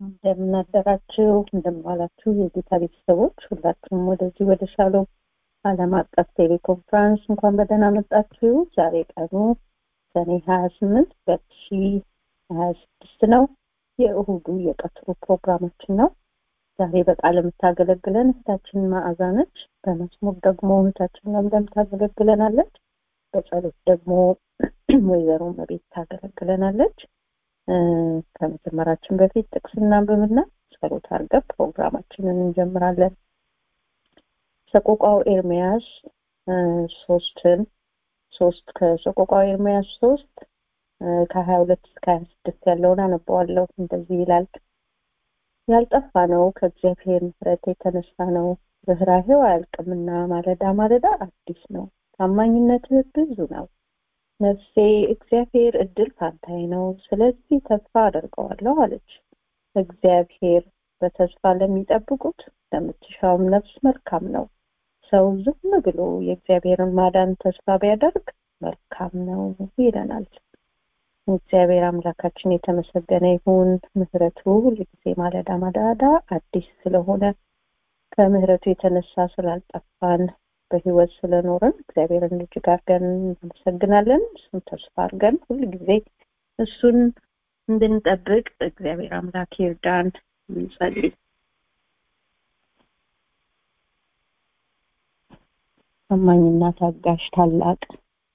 እንደምን አደራችሁ እንደምን ዋላችሁ የጌታ ቤተሰቦች ሁላችሁም ወደዚህ ወደ ሻሎም ዓለም አቀፍ ቴሌኮንፈረንስ እንኳን በደህና መጣችሁ ዛሬ ቀኑ ሰኔ ሀያ ስምንት ሁለት ሺ ሀያ ስድስት ነው የእሁዱ የቀትሩ ፕሮግራማችን ነው ዛሬ በቃል የምታገለግለን እህታችን መዓዛ ነች በመዝሙር ደግሞ እህታችን ለምለም ታገለግለናለች በጸሎት ደግሞ ወይዘሮ መቤት ታገለግለናለች ከመጀመራችን በፊት ጥቅስ እናንብብና ጸሎት አድርገን ፕሮግራማችንን እንጀምራለን ሰቆቃው ኤርሚያስ ሶስትን ሶስት ከሰቆቃው ኤርሚያስ ሶስት ከሀያ ሁለት እስከ ሀያ ስድስት ያለውን አነበዋለሁ እንደዚህ ይላል ያልጠፋ ነው ከእግዚአብሔር ምሕረት የተነሳ ነው ርኅራሄው አያልቅምና ማለዳ ማለዳ አዲስ ነው ታማኝነትህ ብዙ ነው ነፍሴ እግዚአብሔር እድል ፋንታዬ ነው ስለዚህ ተስፋ አደርገዋለሁ አለች እግዚአብሔር በተስፋ ለሚጠብቁት ለምትሻውም ነፍስ መልካም ነው ሰው ዝም ብሎ የእግዚአብሔርን ማዳን ተስፋ ቢያደርግ መልካም ነው ይለናል እግዚአብሔር አምላካችን የተመሰገነ ይሁን ምህረቱ ሁልጊዜ ማለዳ ማዳዳ አዲስ ስለሆነ ከምህረቱ የተነሳ ስላልጠፋን በህይወት ስለኖርን እግዚአብሔርን እጅግ አድርገን እናመሰግናለን እሱን ተስፋ አድርገን ሁልጊዜ እሱን እንድንጠብቅ እግዚአብሔር አምላክ ይርዳን እንጸልይ ታማኝና ታጋሽ ታላቅ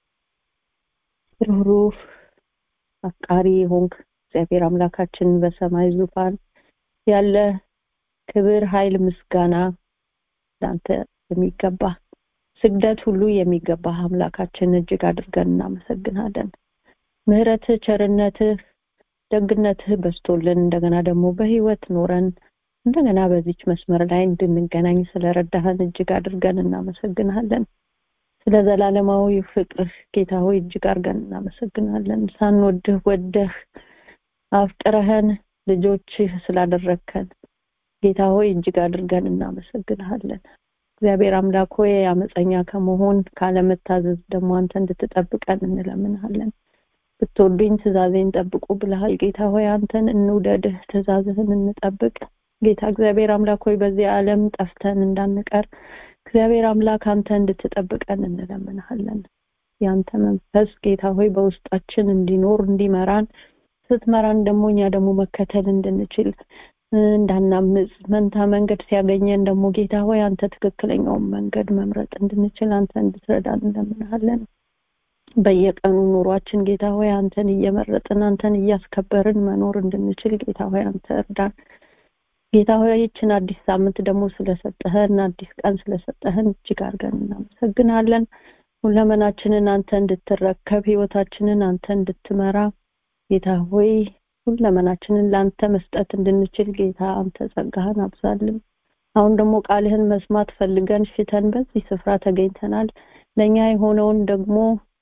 ሩህሩህ አፍቃሪ ሆንክ እግዚአብሔር አምላካችን በሰማይ ዙፋን ያለ ክብር ኃይል ምስጋና ለአንተ የሚገባ ስግደት ሁሉ የሚገባ አምላካችን እጅግ አድርገን እናመሰግናለን ምህረትህ ቸርነትህ ደግነትህ በስቶልን እንደገና ደግሞ በህይወት ኖረን እንደገና በዚች መስመር ላይ እንድንገናኝ ስለረዳህን እጅግ አድርገን እናመሰግናለን ስለ ዘላለማዊ ፍቅርህ ጌታ ሆይ እጅግ አድርገን እናመሰግናለን ሳንወድህ ወደህ አፍቅረህን ልጆችህ ስላደረግከን ጌታ ሆይ እጅግ አድርገን እናመሰግንሃለን እግዚአብሔር አምላክ ሆይ አመፀኛ ከመሆን ካለመታዘዝ ደግሞ አንተ እንድትጠብቀን እንለምንሃለን ብትወዱኝ ትእዛዜን ጠብቁ ብለሃል ጌታ ሆይ አንተን እንውደድህ ትእዛዝህን እንጠብቅ ጌታ እግዚአብሔር አምላክ ሆይ በዚህ ዓለም ጠፍተን እንዳንቀር እግዚአብሔር አምላክ አንተ እንድትጠብቀን እንለምንሃለን ያንተ መንፈስ ጌታ ሆይ በውስጣችን እንዲኖር እንዲመራን ስትመራን ደግሞ እኛ ደግሞ መከተል እንድንችል እንዳናምጽ መንታ መንገድ ሲያገኘን ደግሞ ጌታ ሆይ አንተ ትክክለኛውን መንገድ መምረጥ እንድንችል አንተ እንድትረዳን እንለምንሃለን በየቀኑ ኑሯችን ጌታ ሆይ አንተን እየመረጥን አንተን እያስከበርን መኖር እንድንችል ጌታ ሆይ አንተ እርዳን ጌታ ሆይ ይችን አዲስ ሳምንት ደግሞ ስለሰጠህን አዲስ ቀን ስለሰጠህን እጅግ አድርገን እናመሰግናለን ሁለመናችንን አንተ እንድትረከብ ህይወታችንን አንተ እንድትመራ ጌታ ሆይ ሁለመናችንን ለአንተ መስጠት እንድንችል ጌታ አንተ ጸጋህን አብዛልን አሁን ደግሞ ቃልህን መስማት ፈልገን ሽተን በዚህ ስፍራ ተገኝተናል ለእኛ የሆነውን ደግሞ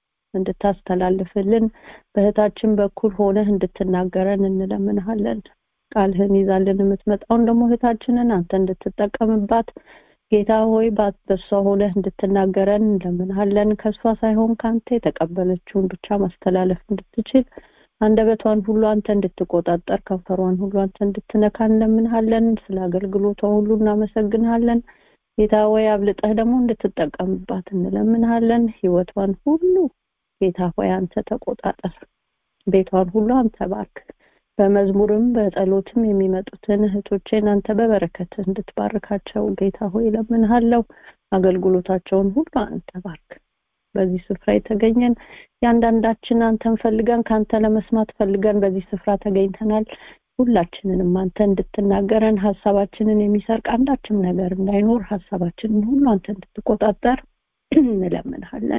እንድታስተላልፍልን በእህታችን በኩል ሆነህ እንድትናገረን እንለምንሃለን ቃልህን ይዛልን የምትመጣውን ደግሞ እህታችንን አንተ እንድትጠቀምባት ጌታ ሆይ በሷ ሆነህ እንድትናገረን እንለምንሃለን ከእሷ ሳይሆን ከአንተ የተቀበለችውን ብቻ ማስተላለፍ እንድትችል አንደበቷን ሁሉ አንተ እንድትቆጣጠር ከንፈሯን ሁሉ አንተ እንድትነካ እንለምንሃለን ስለ አገልግሎቷ ሁሉ እናመሰግንሃለን ጌታ ወይ አብልጠህ ደግሞ እንድትጠቀምባት እንለምንሃለን ህይወቷን ሁሉ ጌታ ሆይ አንተ ተቆጣጠር ቤቷን ሁሉ አንተ ባርክ በመዝሙርም በጸሎትም የሚመጡትን እህቶቼን አንተ በበረከት እንድትባርካቸው ጌታ ሆይ ለምንሃለው አገልግሎታቸውን ሁሉ አንተ ባርክ በዚህ ስፍራ የተገኘን ያንዳንዳችን አንተን ፈልገን ከአንተ ለመስማት ፈልገን በዚህ ስፍራ ተገኝተናል ሁላችንንም አንተ እንድትናገረን ሀሳባችንን የሚሰርቅ አንዳችም ነገር እንዳይኖር ሀሳባችንን ሁሉ አንተ እንድትቆጣጠር እንለምንሃለን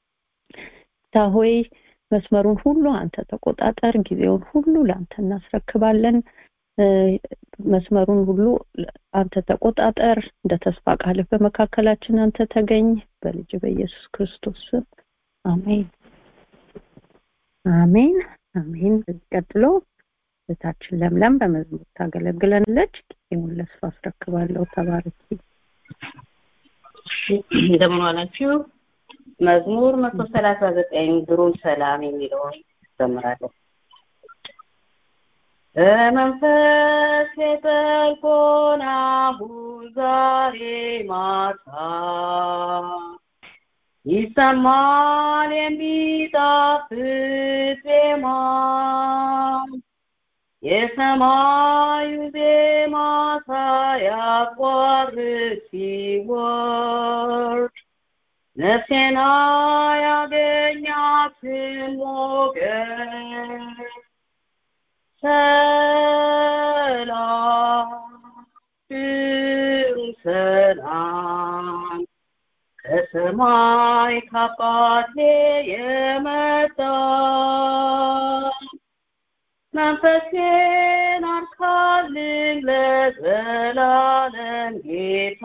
ሆይ መስመሩን ሁሉ አንተ ተቆጣጠር ጊዜውን ሁሉ ለአንተ እናስረክባለን መስመሩን ሁሉ አንተ ተቆጣጠር እንደ ተስፋ ቃልህ በመካከላችን አንተ ተገኝ በልጅ በኢየሱስ ክርስቶስ ስም አሜን አሜን አሜን ቀጥሎ እህታችን ለምለም በመዝሙር ታገለግለናለች ጊዜውን ለእሱ አስረክባለሁ ተባረኪ እንደምን ዋላችሁ መዝሙር መቶ ሰላሳ ዘጠኝ ግሩም ሰላም የሚለውን ዘምራለሁ በመንፈስ የጠልቆን አሁን ዛሬ ማታ ይሰማል የሚጣፍጥ ዜማ የሰማዩ ዜማ ሳያቋርጥ ሲወርድ ነፍሴና ያገኛትን ሞገስ ሰላም ፍቅር ሰላም ከሰማይ ከአባቴ የመጣ መንፈሴን አርካልኝ ለዘላለም ጌታ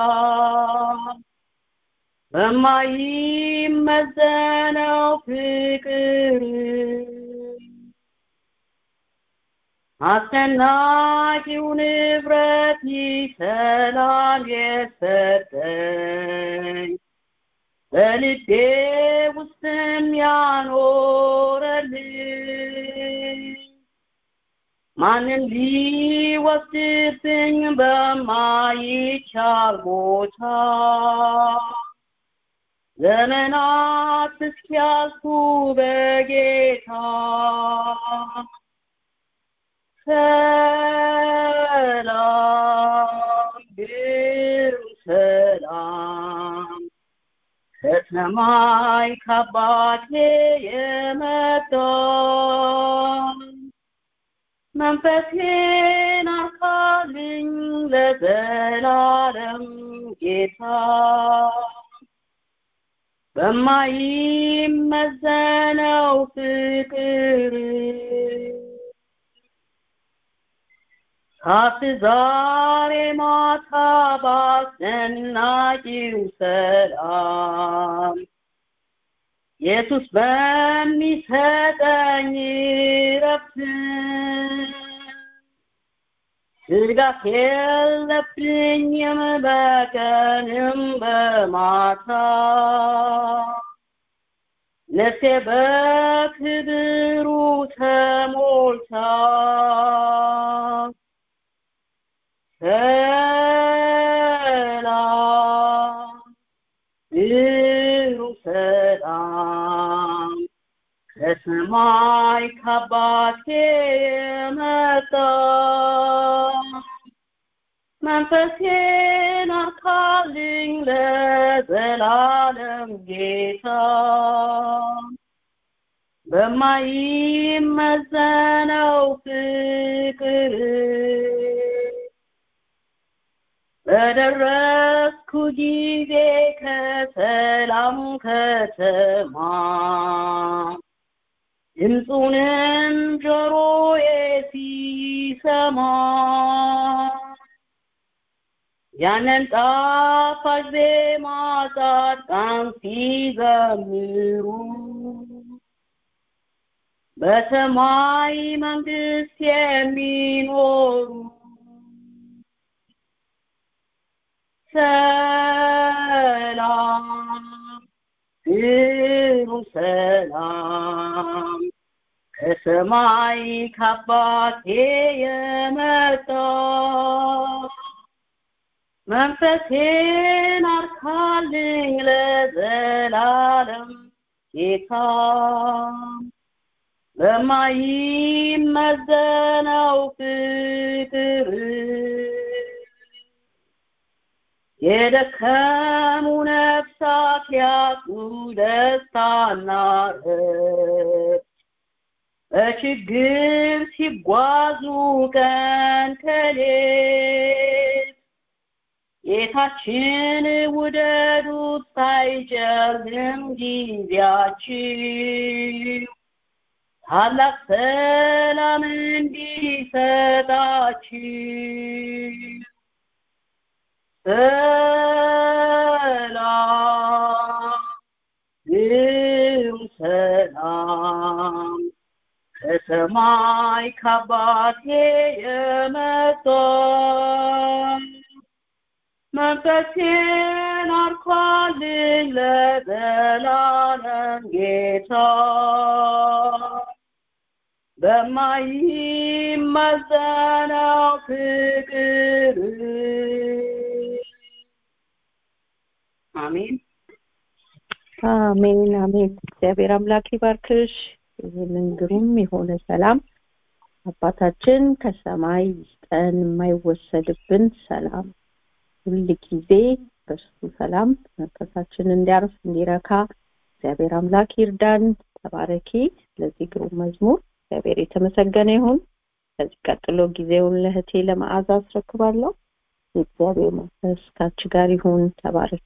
በማይመዘነው ፍቅር አስደናቂው ንብረት ይሰላም የሰጠኝ በልቤ ውስጥም ያኖረልኝ ማንም ሊወስድብኝ በማይቻል ቦታ ዘመናት እስኪያልፉ በጌታ ሰላም ግሩም ሰላም ከሰማይ ከአባቴ የመጣ መንፈሴን አርካልኝ ለዘላለም ጌታ በማይመዘነው ፍቅር ካፍ ዛሬ ማታ ባስደናቂው ሰላም ኢየሱስ በሚሰጠኝ ረፍት ስጋት የለብኝም በቀንም በማታ ነፍሴ በክብሩ ተሞልታ ሰላም ብሩህ ሰላም ከሰማይ ከአባቴ የመጣ መንፈሴን አርካልኝ ለዘላለም ጌታ በማይመዘነው ፍቅር በደረስኩ ጊዜ ከሰላም ከተማ ድምፁንም ጆሮዬ ሲሰማ ያንን ጣፋጭ ዜማ ጻድቃን ሲዘምሩ በሰማይ መንግስት የሚኖሩ ሰላም ግሩም ሰላም ከሰማይ ከአባቴ የመጣ መንፈሴን አርካልኝ ለዘላለም ጌታ በማይመዘነው ፍቅር የደከሙ ነፍሳት ያጡ ደስታና ረፍት በችግር ሲጓዙ ቀን ከሌት ጌታችን ውደዱት ሳይጨልም ጊዜያችሁ ታላቅ ሰላም እንዲሰጣችሁ ሰላም ግሩም ሰላም ከሰማይ ከአባቴ የመጣ መንፈሴን አርኳልኝ ለዘላለም ጌታ በማይመዘነው ፍቅር አሜን አሜን አሜን። እግዚአብሔር አምላክ ይባርክሽ። ይህንን ግሩም የሆነ ሰላም አባታችን ከሰማይ ይስጠን፣ የማይወሰድብን ሰላም ሁል ጊዜ በእሱ ሰላም መንፈሳችን እንዲያርፍ እንዲረካ እግዚአብሔር አምላክ ይርዳን። ተባረኪ። ለዚህ ግሩም መዝሙር እግዚአብሔር የተመሰገነ ይሁን። ከዚህ ቀጥሎ ጊዜውን ለእህቴ ለመዓዛ አስረክባለሁ። የእግዚአብሔር መንፈስ ካንቺ ጋር ይሁን። ተባረኪ።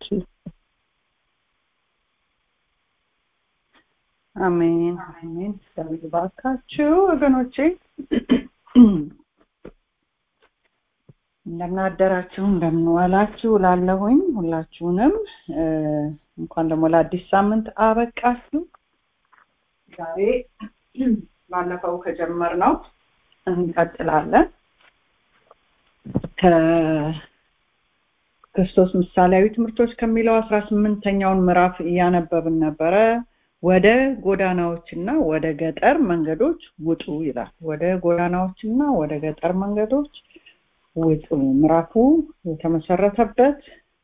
አሜን አሜን። እግዚአብሔር ይባርካችሁ ወገኖቼ። እንደምን አደራችሁ፣ እንደምን ዋላችሁ ላለሁኝ ሁላችሁንም እንኳን ደግሞ ለአዲስ ሳምንት አበቃችሁ። ዛሬ ባለፈው ከጀመርነው እንቀጥላለን። ከክርስቶስ ምሳሌያዊ ትምህርቶች ከሚለው አስራ ስምንተኛውን ምዕራፍ እያነበብን ነበረ። ወደ ጎዳናዎችና ወደ ገጠር መንገዶች ውጡ ይላል። ወደ ጎዳናዎችና ወደ ገጠር መንገዶች ውጡ። ምዕራፉ የተመሰረተበት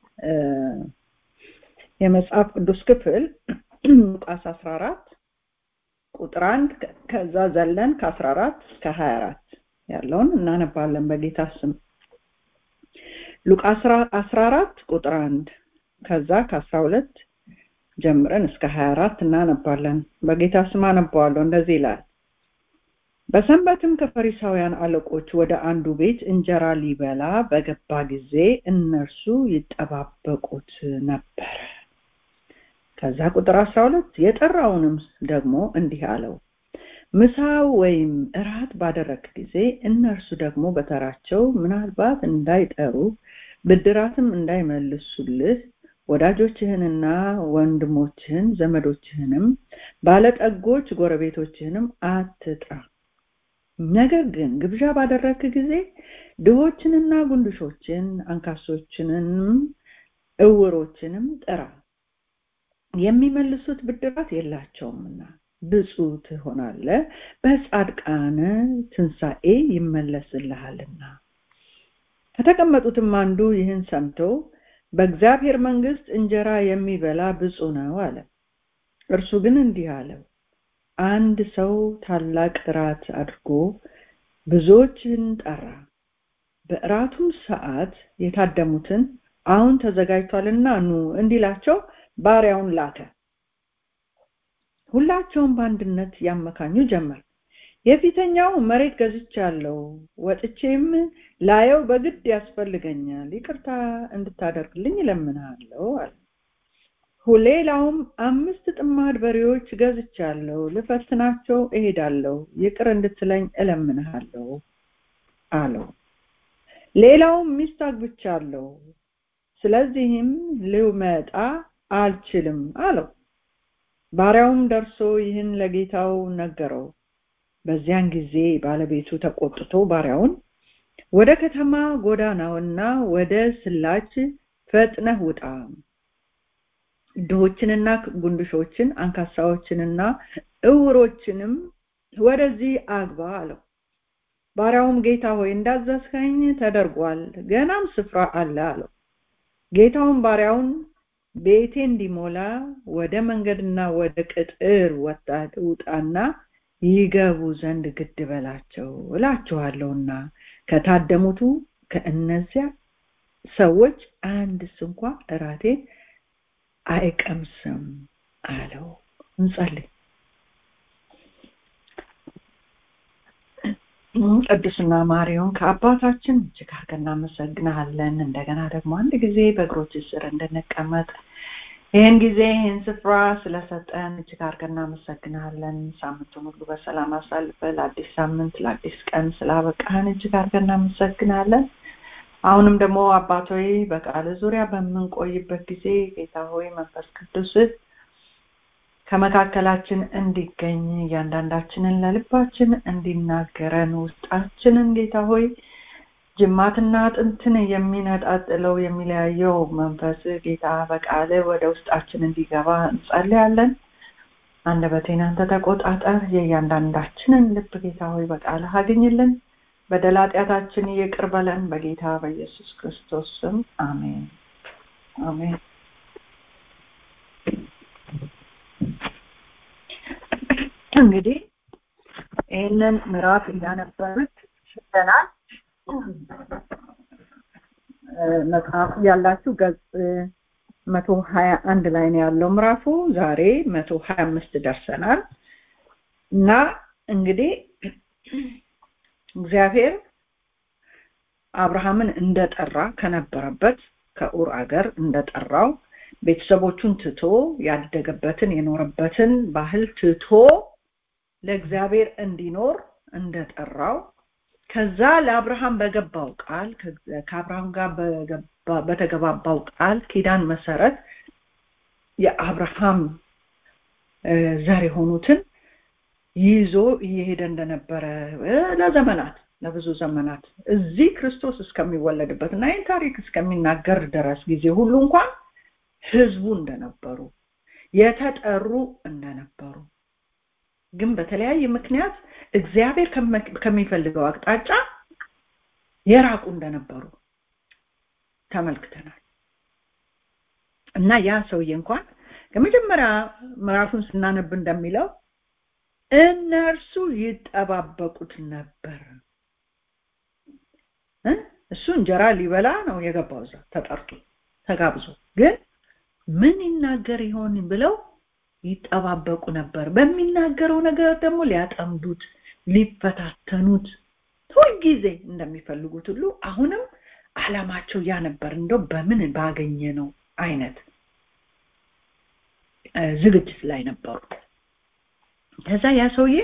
የመጽሐፍ ቅዱስ ክፍል ሉቃስ 14 ቁጥር አንድ ከዛ ዘለን ከ14 እስከ 24 ያለውን እናነባለን በጌታ ስም። ሉቃስ 14 ቁጥር አንድ ከዛ ከ12 ጀምረን እስከ 24 እናነባለን። በጌታ ስም አነባዋለሁ። እንደዚህ ይላል። በሰንበትም ከፈሪሳውያን አለቆች ወደ አንዱ ቤት እንጀራ ሊበላ በገባ ጊዜ እነርሱ ይጠባበቁት ነበረ። ከዛ ቁጥር 12 የጠራውንም ደግሞ እንዲህ አለው፣ ምሳ ወይም እራት ባደረግ ጊዜ እነርሱ ደግሞ በተራቸው ምናልባት እንዳይጠሩ ብድራትም እንዳይመልሱልህ ወዳጆችህንና ወንድሞችህን ዘመዶችህንም ባለጠጎች ጎረቤቶችህንም አትጥራ። ነገር ግን ግብዣ ባደረክ ጊዜ ድሆችንና ጉንድሾችን አንካሶችንም እውሮችንም ጥራ፣ የሚመልሱት ብድራት የላቸውምና ብፁዕ ትሆናለህ፣ በጻድቃን ትንሣኤ ይመለስልሃልና። ከተቀመጡትም አንዱ ይህን ሰምቶ በእግዚአብሔር መንግስት እንጀራ የሚበላ ብፁዕ ነው አለ። እርሱ ግን እንዲህ አለው፣ አንድ ሰው ታላቅ እራት አድርጎ ብዙዎችን ጠራ። በእራቱም ሰዓት የታደሙትን አሁን ተዘጋጅቷልና ኑ እንዲላቸው ባሪያውን ላከ። ሁላቸውም በአንድነት ያመካኙ ጀመር። የፊተኛው መሬት ገዝቻለሁ፣ ወጥቼም ላየው በግድ ያስፈልገኛል፣ ይቅርታ እንድታደርግልኝ እለምንሃለሁ አለ። ሌላውም አምስት ጥማድ በሬዎች ገዝቻለሁ፣ ልፈትናቸው እሄዳለሁ፣ ይቅር እንድትለኝ እለምንሃለሁ አለው። ሌላውም ሚስት አግብቻለሁ፣ ስለዚህም ልመጣ አልችልም አለው። ባሪያውም ደርሶ ይህን ለጌታው ነገረው። በዚያን ጊዜ ባለቤቱ ተቆጥቶ ባሪያውን ወደ ከተማ ጎዳናውና ወደ ስላች ፈጥነህ ውጣ፣ ድሆችንና ጉንድሾችን፣ አንካሳዎችንና እውሮችንም ወደዚህ አግባ አለው። ባሪያውም ጌታ ሆይ እንዳዘዝከኝ ተደርጓል፣ ገናም ስፍራ አለ አለው። ጌታውም ባሪያውን ቤቴ እንዲሞላ ወደ መንገድና ወደ ቅጥር ወጣት ውጣና ይገቡ ዘንድ ግድ በላቸው እላችኋለሁና ከታደሙቱ ከእነዚያ ሰዎች አንድስ እንኳ እራቴን አይቀምስም አለው። እንጸልይ። ቅዱስና ማሪውን ከአባታችን እጅግ አድርገን እናመሰግናለን። እንደገና ደግሞ አንድ ጊዜ በእግሮች ስር እንድንቀመጥ ይህን ጊዜ ይህን ስፍራ ስለሰጠን እጅግ አድርገን እናመሰግናለን። ሳምንቱን ሁሉ በሰላም አሳልፈ ለአዲስ ሳምንት ለአዲስ ቀን ስላበቃህን እጅግ አድርገን እናመሰግናለን። አሁንም ደግሞ አባቶይ በቃል ዙሪያ በምንቆይበት ጊዜ ጌታ ሆይ መንፈስ ቅዱስ ከመካከላችን እንዲገኝ እያንዳንዳችንን ለልባችን እንዲናገረን ውስጣችንን ጌታ ሆይ ጅማትና አጥንትን የሚነጣጥለው የሚለያየው መንፈስ ጌታ በቃል ወደ ውስጣችን እንዲገባ እንጸልያለን። አንደበቴን አንተ ተቆጣጠር የእያንዳንዳችንን ልብ ጌታ ሆይ በቃልህ አግኝልን በደል ኃጢአታችን ይቅር በለን በጌታ በኢየሱስ ክርስቶስ ስም አሜን አሜን እንግዲህ ይህንን ምዕራፍ እያነበብን ሽተናል መጽሐፍ ያላችሁ ገጽ መቶ ሀያ አንድ ላይ ነው ያለው ምዕራፉ ዛሬ መቶ ሀያ አምስት ደርሰናል እና እንግዲህ እግዚአብሔር አብርሃምን እንደጠራ ከነበረበት ከኡር አገር እንደጠራው ቤተሰቦቹን ትቶ ያደገበትን የኖረበትን ባህል ትቶ ለእግዚአብሔር እንዲኖር እንደጠራው ከዛ ለአብርሃም በገባው ቃል ከአብርሃም ጋር በተገባባው ቃል ኪዳን መሰረት የአብርሃም ዘር የሆኑትን ይዞ እየሄደ እንደነበረ ለዘመናት ለብዙ ዘመናት እዚህ ክርስቶስ እስከሚወለድበት እና ይህን ታሪክ እስከሚናገር ድረስ ጊዜ ሁሉ እንኳን ህዝቡ እንደነበሩ የተጠሩ እንደነበሩ ግን በተለያየ ምክንያት እግዚአብሔር ከሚፈልገው አቅጣጫ የራቁ እንደነበሩ ተመልክተናል እና ያ ሰውዬ እንኳን ከመጀመሪያ ምዕራፉን ስናነብ እንደሚለው እነርሱ ይጠባበቁት ነበር እሱ እንጀራ ሊበላ ነው የገባው እዛ ተጠርቶ ተጋብዞ ግን ምን ይናገር ይሆን ብለው ይጠባበቁ ነበር በሚናገረው ነገር ደግሞ ሊያጠምዱት ሊፈታተኑት ሁልጊዜ እንደሚፈልጉት ሁሉ አሁንም አላማቸው ያ ነበር እንደው በምን ባገኘ ነው አይነት ዝግጅት ላይ ነበሩ ከዛ ያ ሰውዬ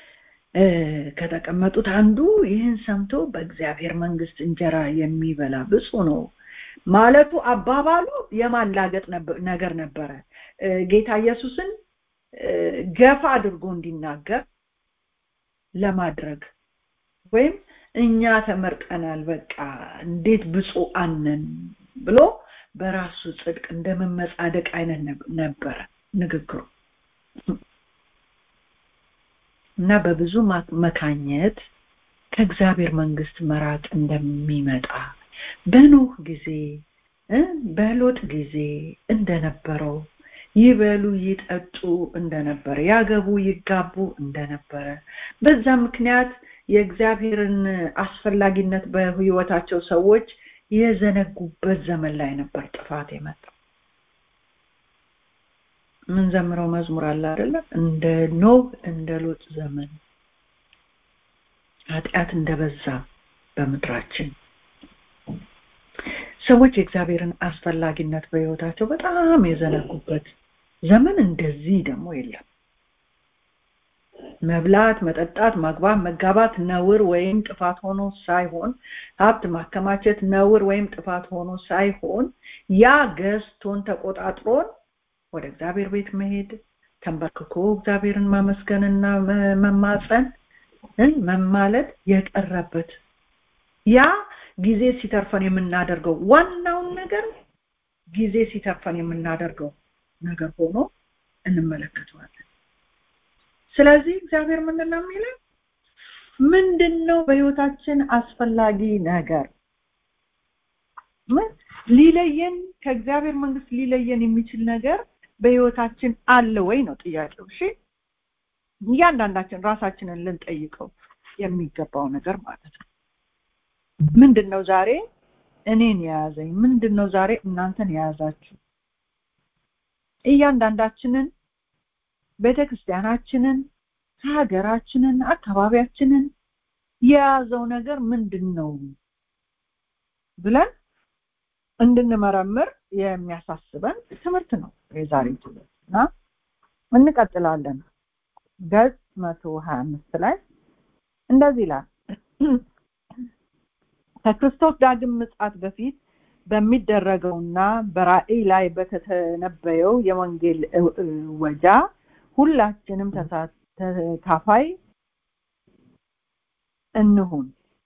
ከተቀመጡት አንዱ ይህን ሰምቶ በእግዚአብሔር መንግስት እንጀራ የሚበላ ብፁ ነው ማለቱ አባባሉ የማላገጥ ነገር ነበረ ጌታ ኢየሱስን ገፋ አድርጎ እንዲናገር ለማድረግ ወይም እኛ ተመርጠናል በቃ እንዴት ብፁ አነን ብሎ በራሱ ጽድቅ እንደመመጻደቅ አይነት ነበረ ንግግሩ እና በብዙ መካኘት ከእግዚአብሔር መንግስት መራቅ እንደሚመጣ በኖህ ጊዜ በሎጥ ጊዜ እንደነበረው ይበሉ ይጠጡ እንደነበረ ያገቡ ይጋቡ እንደነበረ በዛ ምክንያት የእግዚአብሔርን አስፈላጊነት በህይወታቸው ሰዎች የዘነጉበት ዘመን ላይ ነበር ጥፋት የመጣው ምን ዘምረው መዝሙር አለ አይደለ እንደ ኖህ እንደ ሎጥ ዘመን ኃጢአት እንደበዛ በምድራችን ሰዎች የእግዚአብሔርን አስፈላጊነት በህይወታቸው በጣም የዘነጉበት ዘመን እንደዚህ ደግሞ የለም መብላት መጠጣት ማግባት መጋባት ነውር ወይም ጥፋት ሆኖ ሳይሆን ሀብት ማከማቸት ነውር ወይም ጥፋት ሆኖ ሳይሆን ያ ገዝቶን ተቆጣጥሮን ወደ እግዚአብሔር ቤት መሄድ ተንበርክኮ እግዚአብሔርን ማመስገንና መማፀን መማለት የቀረበት ያ ጊዜ ሲተርፈን የምናደርገው ዋናውን ነገር ጊዜ ሲተርፈን የምናደርገው ነገር ሆኖ እንመለከተዋለን ስለዚህ እግዚአብሔር ምንድን ነው የሚለን ምንድን ነው በህይወታችን አስፈላጊ ነገር ሊለየን ከእግዚአብሔር መንግስት ሊለየን የሚችል ነገር በህይወታችን አለ ወይ ነው ጥያቄው እሺ እያንዳንዳችን ራሳችንን ልንጠይቀው የሚገባው ነገር ማለት ነው ምንድን ነው ዛሬ እኔን የያዘኝ ምንድን ነው ዛሬ እናንተን የያዛችሁ እያንዳንዳችንን ቤተክርስቲያናችንን ሀገራችንን አካባቢያችንን የያዘው ነገር ምንድን ነው ብለን እንድንመረምር የሚያሳስበን ትምህርት ነው የዛሬ ትምህርት እና እንቀጥላለን ገጽ መቶ ሀያ አምስት ላይ እንደዚህ ይላል ከክርስቶስ ዳግም ምጽአት በፊት በሚደረገውና በራእይ ላይ በተተነበየው የወንጌል ወጃ ሁላችንም ተካፋይ እንሁን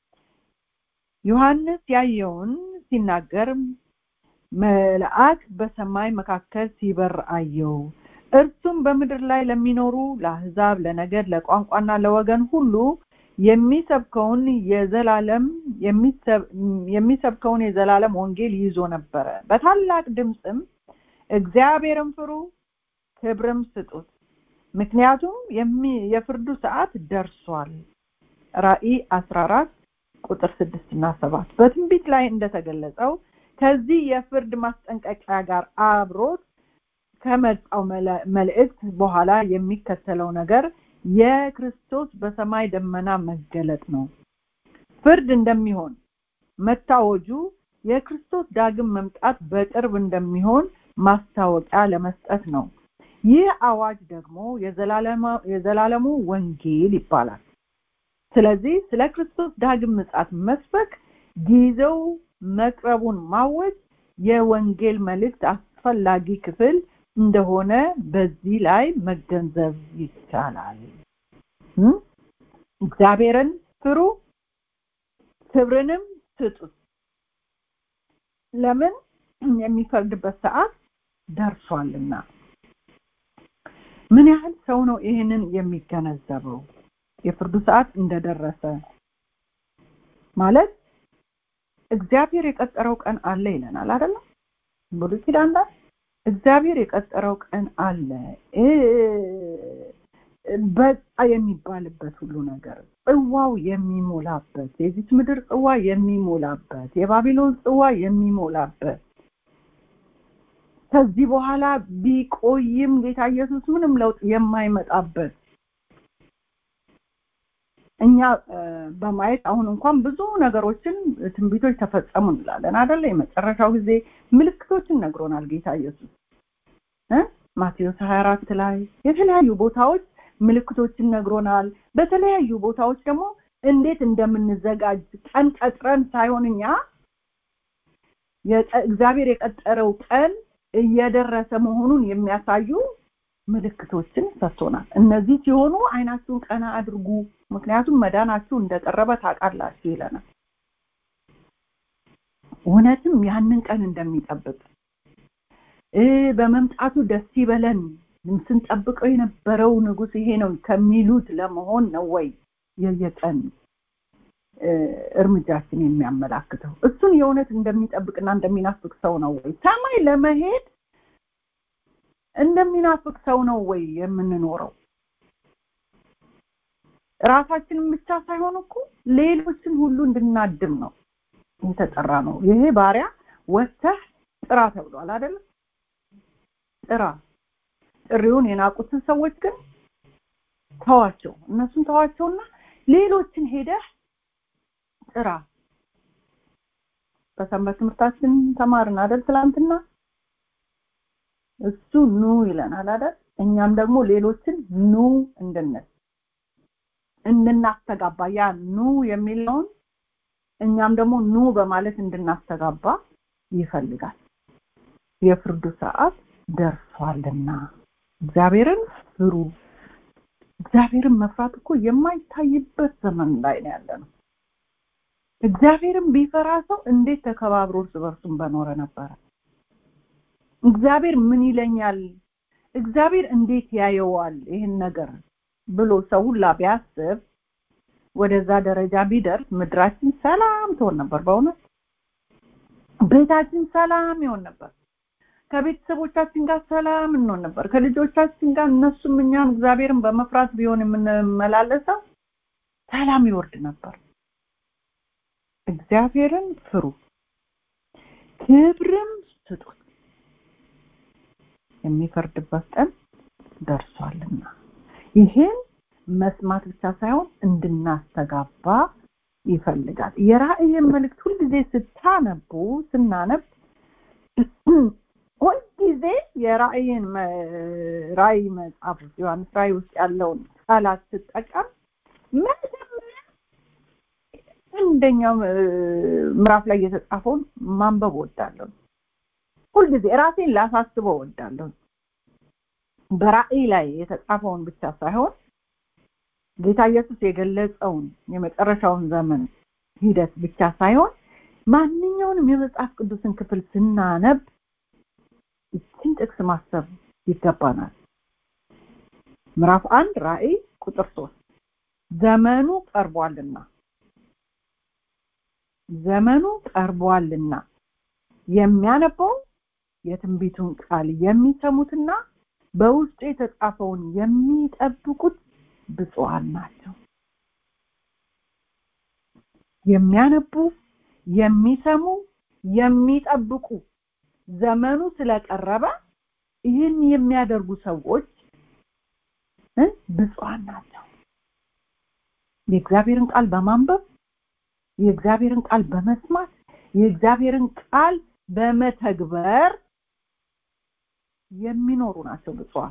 ዮሐንስ ያየውን ሲናገር መልአክ በሰማይ መካከል ሲበር አየው እርሱም በምድር ላይ ለሚኖሩ ለአሕዛብ፣ ለነገድ፣ ለቋንቋና ለወገን ሁሉ የሚሰብከውን የዘላለም የሚሰብከውን የዘላለም ወንጌል ይዞ ነበረ። በታላቅ ድምፅም እግዚአብሔርን ፍሩ፣ ክብርም ስጡት፣ ምክንያቱም የፍርዱ ሰዓት ደርሷል። ራእይ 14 ቁጥር 6 እና 7 በትንቢት ላይ እንደተገለጸው ከዚህ የፍርድ ማስጠንቀቂያ ጋር አብሮት ከመጣው መልእክት በኋላ የሚከተለው ነገር የክርስቶስ በሰማይ ደመና መገለጥ ነው። ፍርድ እንደሚሆን መታወጁ የክርስቶስ ዳግም መምጣት በቅርብ እንደሚሆን ማስታወቂያ ለመስጠት ነው። ይህ አዋጅ ደግሞ የዘላለሙ ወንጌል ይባላል። ስለዚህ ስለ ክርስቶስ ዳግም ምጽአት መስበክ ጊዜው መቅረቡን ማወጅ የወንጌል መልእክት አስፈላጊ ክፍል እንደሆነ በዚህ ላይ መገንዘብ ይቻላል። እግዚአብሔርን ፍሩ፣ ክብርንም ስጡት። ለምን የሚፈርድበት ሰዓት ደርሷልና። ምን ያህል ሰው ነው ይህንን የሚገነዘበው? የፍርዱ ሰዓት እንደደረሰ ማለት እግዚአብሔር የቀጠረው ቀን አለ ይለናል አይደለም? ብሉይ ኪዳን ላይ እግዚአብሔር የቀጠረው ቀን አለ በቃ የሚባልበት ሁሉ ነገር ጽዋው የሚሞላበት የዚች ምድር ጽዋ የሚሞላበት የባቢሎን ጽዋ የሚሞላበት ከዚህ በኋላ ቢቆይም ጌታ ኢየሱስ ምንም ለውጥ የማይመጣበት እኛ በማየት አሁን እንኳን ብዙ ነገሮችን ትንቢቶች ተፈጸሙ እንላለን አይደለ? የመጨረሻው ጊዜ ምልክቶችን ነግሮናል ጌታ ኢየሱስ እ ማቴዎስ 24 ላይ የተለያዩ ቦታዎች ምልክቶችን ነግሮናል። በተለያዩ ቦታዎች ደግሞ እንዴት እንደምንዘጋጅ ቀን ቀጥረን ሳይሆን እኛ እግዚአብሔር የቀጠረው ቀን እየደረሰ መሆኑን የሚያሳዩ ምልክቶችን ሰጥቶናል። እነዚህ ሲሆኑ አይናችሁን ቀና አድርጉ፣ ምክንያቱም መዳናችሁ እንደቀረበ ታውቃላችሁ ይለናል። እውነትም ያንን ቀን እንደሚጠብቅ በመምጣቱ ደስ ይበለን ስንጠብቀው የነበረው ንጉስ ይሄ ነው ከሚሉት ለመሆን ነው ወይ የየቀን እርምጃችን የሚያመላክተው? እሱን የእውነት እንደሚጠብቅና እንደሚናፍቅ ሰው ነው ወይ ሰማይ ለመሄድ እንደሚናፍቅ ሰው ነው ወይ የምንኖረው? ራሳችንን ብቻ ሳይሆን እኮ ሌሎችን ሁሉ እንድናድም ነው የተጠራ ነው። ይሄ ባሪያ ወጥተህ ጥራ ተብሏል አይደለም? ጥራ። ጥሪውን የናቁትን ሰዎች ግን ተዋቸው፣ እነሱን ተዋቸውና ሌሎችን ሄደህ ጥራ። በሰንበት ትምህርታችን ተማርን አይደል? ትላንትና እሱ ኑ ይለናል አይደል? እኛም ደግሞ ሌሎችን ኑ እንድንል እንድናስተጋባ ያ ኑ የሚለውን እኛም ደግሞ ኑ በማለት እንድናስተጋባ ይፈልጋል። የፍርዱ ሰዓት ደርሷልና እግዚአብሔርን ፍሩ። እግዚአብሔርን መፍራት እኮ የማይታይበት ዘመን ላይ ነው ያለ ነው። እግዚአብሔርን ቢፈራ ሰው እንዴት ተከባብሮ እርስ በርሱም በኖረ ነበረ። እግዚአብሔር ምን ይለኛል፣ እግዚአብሔር እንዴት ያየዋል ይህን ነገር ብሎ ሰው ሁላ ቢያስብ ወደዛ ደረጃ ቢደርስ ምድራችን ሰላም ትሆን ነበር። በእውነት ቤታችን ሰላም ይሆን ነበር። ከቤተሰቦቻችን ጋር ሰላም እንሆን ነበር። ከልጆቻችን ጋር እነሱም እኛም እግዚአብሔርን በመፍራት ቢሆን የምንመላለሰው ሰላም ይወርድ ነበር። እግዚአብሔርን ፍሩ፣ ክብርም ስጡት፣ የሚፈርድበት ቀን ደርሷልና። ይሄን መስማት ብቻ ሳይሆን እንድናስተጋባ ይፈልጋል። የራእይን መልእክት ሁልጊዜ ስታነቡ ስናነብ ሁልጊዜ የራእይን ራእይ መጽሐፍ ውስጥ ዮሐንስ ራእይ ውስጥ ያለውን ቃላት ስጠቀም መጀመሪያ አንደኛው ምዕራፍ ላይ የተጻፈውን ማንበብ ወዳለሁ። ሁልጊዜ ራሴን ላሳስበው ወዳለሁ። በራእይ ላይ የተጻፈውን ብቻ ሳይሆን ጌታ ኢየሱስ የገለጸውን የመጨረሻውን ዘመን ሂደት ብቻ ሳይሆን ማንኛውንም የመጽሐፍ ቅዱስን ክፍል ስናነብ ይችን ጥቅስ ማሰብ ይገባናል። ምዕራፍ አንድ ራእይ ቁጥር ሶስት ዘመኑ ቀርቧልና ዘመኑ ቀርቧልና የሚያነበው የትንቢቱን ቃል የሚሰሙትና በውስጡ የተጻፈውን የሚጠብቁት ብፁዓን ናቸው። የሚያነቡ የሚሰሙ የሚጠብቁ ዘመኑ ስለቀረበ ይህን የሚያደርጉ ሰዎች ብፁዓን ናቸው። የእግዚአብሔርን ቃል በማንበብ የእግዚአብሔርን ቃል በመስማት የእግዚአብሔርን ቃል በመተግበር የሚኖሩ ናቸው ብፁዓን።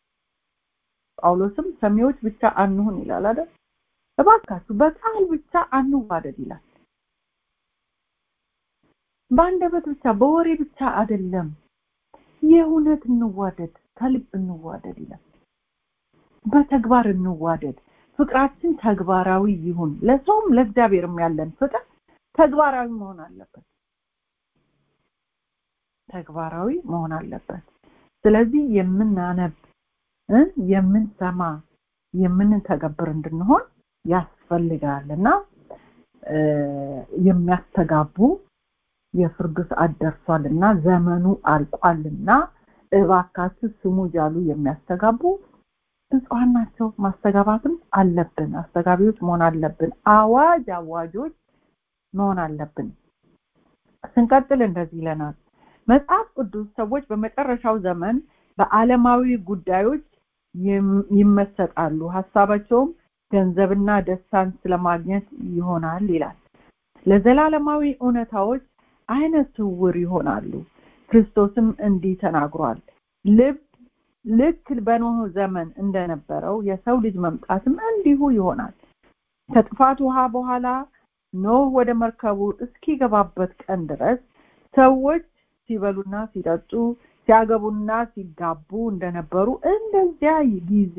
ጳውሎስም ሰሚዎች ብቻ አንሁን ይላል አይደል? እባካችሁ በቃል ብቻ አንዋደድ ይላል። በአንደበት ብቻ በወሬ ብቻ አይደለም፣ የእውነት እንዋደድ፣ ከልብ እንዋደድ ይላል። በተግባር እንዋደድ። ፍቅራችን ተግባራዊ ይሁን። ለሰውም ለእግዚአብሔርም ያለን ፍቅር ተግባራዊ መሆን አለበት። ተግባራዊ መሆን አለበት። ስለዚህ የምናነብ የምንሰማ የምንተገብር እንድንሆን ያስፈልጋል እና የሚያስተጋቡ የፍርዱ ሰዓት ደርሷልና ዘመኑ አልቋልና እባካችሁ ስሙ እያሉ የሚያስተጋቡ ብፁዓን ናቸው። ማስተጋባትም አለብን። አስተጋቢዎች መሆን አለብን። አዋጅ አዋጆች መሆን አለብን። ስንቀጥል እንደዚህ ይለናል። መጽሐፍ ቅዱስ ሰዎች በመጨረሻው ዘመን በዓለማዊ ጉዳዮች ይመሰጣሉ፣ ሀሳባቸውም ገንዘብና ደስታን ስለማግኘት ይሆናል ይላል። ለዘላለማዊ እውነታዎች አይነ ስውር ይሆናሉ። ክርስቶስም እንዲህ ተናግሯል። ልብ ልክ በኖህ ዘመን እንደነበረው የሰው ልጅ መምጣትም እንዲሁ ይሆናል። ከጥፋት ውሃ በኋላ ኖህ ወደ መርከቡ እስኪገባበት ቀን ድረስ ሰዎች ሲበሉና ሲጠጡ ሲያገቡና ሲጋቡ እንደነበሩ እንደዚያ ጊዜ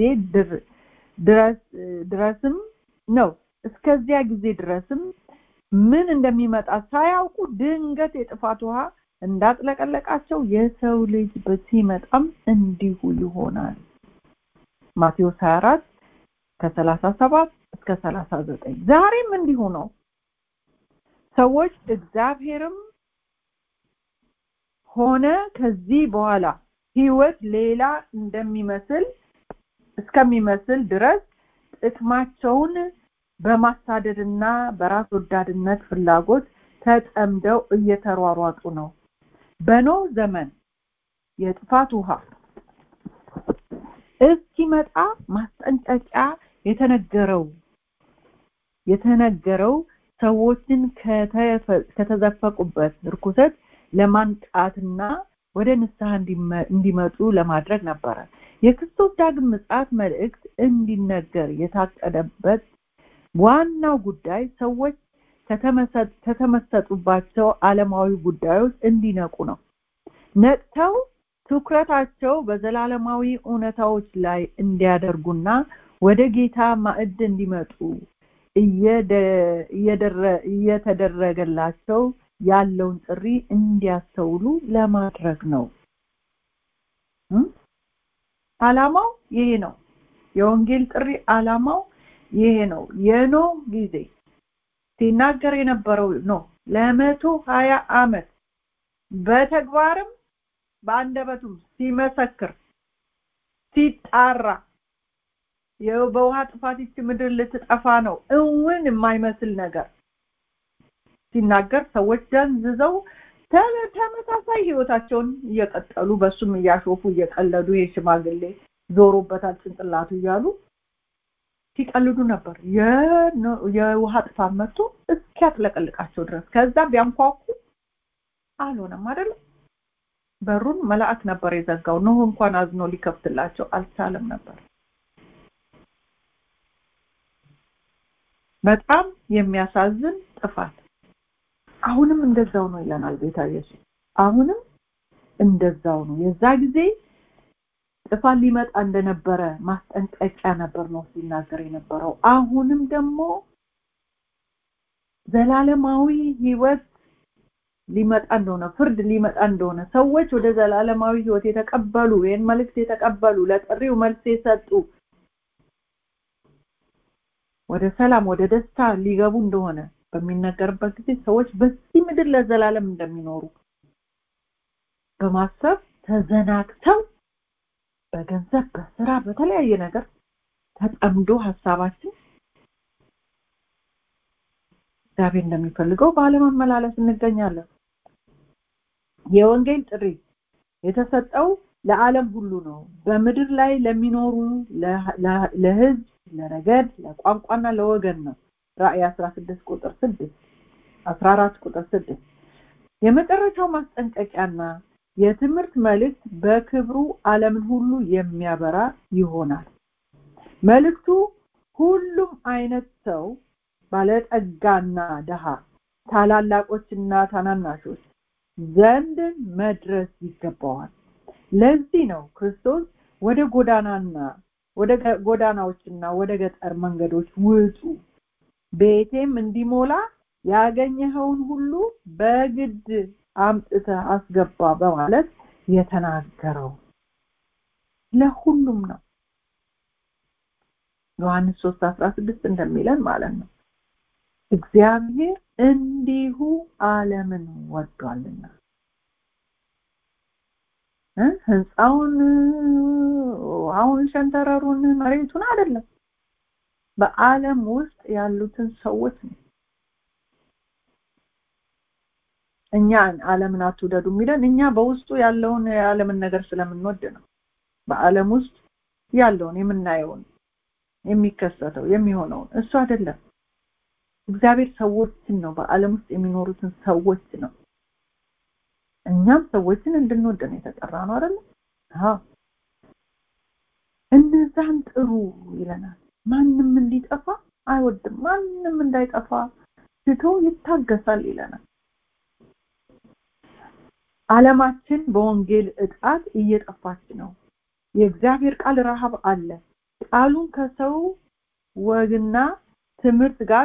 ድረስም ነው። እስከዚያ ጊዜ ድረስም ምን እንደሚመጣ ሳያውቁ ድንገት የጥፋት ውሃ እንዳጥለቀለቃቸው የሰው ልጅ ሲመጣም እንዲሁ ይሆናል። ማቴዎስ 24 ከ37 እስከ 39 ዛሬም እንዲሁ ነው። ሰዎች እግዚአብሔርም ሆነ ከዚህ በኋላ ህይወት ሌላ እንደሚመስል እስከሚመስል ድረስ ጥቅማቸውን በማሳደድና በራስ ወዳድነት ፍላጎት ተጠምደው እየተሯሯጡ ነው። በኖህ ዘመን የጥፋት ውሃ እስኪመጣ ማስጠንቀቂያ የተነገረው የተነገረው ሰዎችን ከተዘፈቁበት ርኩሰት ለማንቃትና ወደ ንስሐ እንዲመጡ ለማድረግ ነበረ። የክርስቶስ ዳግም ምጽአት መልእክት እንዲነገር የታቀደበት ዋናው ጉዳይ ሰዎች ከተመሰጡባቸው ዓለማዊ ጉዳዮች እንዲነቁ ነው። ነቅተው ትኩረታቸው በዘላለማዊ እውነታዎች ላይ እንዲያደርጉና ወደ ጌታ ማዕድ እንዲመጡ እየተደረገላቸው ያለውን ጥሪ እንዲያስተውሉ ለማድረግ ነው። አላማው ይሄ ነው። የወንጌል ጥሪ አላማው ይሄ ነው። የኖህ ጊዜ ሲናገር የነበረው ነው ለመቶ ሀያ አመት በተግባርም በአንደበቱም ሲመሰክር ሲጣራ በውሃ ጥፋት ይቺ ምድር ልትጠፋ ነው እውን የማይመስል ነገር ሲናገር ሰዎች ደንዝዘው ተመሳሳይ ህይወታቸውን እየቀጠሉ በሱም እያሾፉ እየቀለዱ ይሄ ሽማግሌ ዞሮበታል ጭንቅላቱ እያሉ ሲቀልዱ ነበር። የውሃ ጥፋት መጥቶ እስኪያጥለቀልቃቸው ድረስ ከዛ ቢያንኳኩ አልሆነም አይደለም። በሩን መልአክ ነበር የዘጋው። ኖህ እንኳን አዝኖ ሊከፍትላቸው አልቻለም ነበር። በጣም የሚያሳዝን ጥፋት። አሁንም እንደዛው ነው ይለናል ጌታ ኢየሱስ። አሁንም እንደዛው ነው። የዛ ጊዜ ጥፋት ሊመጣ እንደነበረ ማስጠንቀቂያ ነበር ነው ሲናገር የነበረው። አሁንም ደግሞ ዘላለማዊ ህይወት ሊመጣ እንደሆነ ፍርድ ሊመጣ እንደሆነ ሰዎች ወደ ዘላለማዊ ህይወት የተቀበሉ ይህን መልእክት የተቀበሉ ለጥሪው መልስ የሰጡ ወደ ሰላም ወደ ደስታ ሊገቡ እንደሆነ በሚነገርበት ጊዜ ሰዎች በዚህ ምድር ለዘላለም እንደሚኖሩ በማሰብ ተዘናግተው በገንዘብ በስራ በተለያየ ነገር ተጠምዶ ሀሳባችን እግዚአብሔር እንደሚፈልገው ባለመመላለስ እንገኛለን የወንጌል ጥሪ የተሰጠው ለዓለም ሁሉ ነው በምድር ላይ ለሚኖሩ ለህዝብ ለነገድ ለቋንቋና ለወገን ነው ራእይ 16 ቁጥር 6 14 ቁጥር 6 የመጨረሻው ማስጠንቀቂያና የትምህርት መልእክት በክብሩ ዓለምን ሁሉ የሚያበራ ይሆናል መልእክቱ ሁሉም አይነት ሰው ባለጠጋና ደሃ ታላላቆችና ታናናሾች ዘንድ መድረስ ይገባዋል ለዚህ ነው ክርስቶስ ወደ ጎዳናና ወደ ጎዳናዎችና ወደ ገጠር መንገዶች ውጡ ቤቴም እንዲሞላ ያገኘኸውን ሁሉ በግድ አምጥተህ አስገባ በማለት የተናገረው ለሁሉም ነው ዮሐንስ 3 16 እንደሚለን ማለት ነው እግዚአብሔር እንዲሁ ዓለምን ወዷልና ህንፃውን አሁን ሸንተረሩን መሬቱን አይደለም በአለም ውስጥ ያሉትን ሰዎች ነው እኛ ዓለምን አትውደዱ የሚለን እኛ በውስጡ ያለውን የዓለምን ነገር ስለምንወድ ነው በአለም ውስጥ ያለውን የምናየውን የሚከሰተው የሚሆነውን እሱ አይደለም እግዚአብሔር ሰዎችን ነው በአለም ውስጥ የሚኖሩትን ሰዎች ነው እኛም ሰዎችን እንድንወድ ነው የተጠራ ነው አይደል አዎ እነዛን ጥሩ ይለናል ማንም እንዲጠፋ አይወድም ማንም እንዳይጠፋ ትቶ ይታገሳል ይለናል አለማችን በወንጌል እጣት እየጠፋች ነው የእግዚአብሔር ቃል ረሃብ አለ ቃሉን ከሰው ወግና ትምህርት ጋር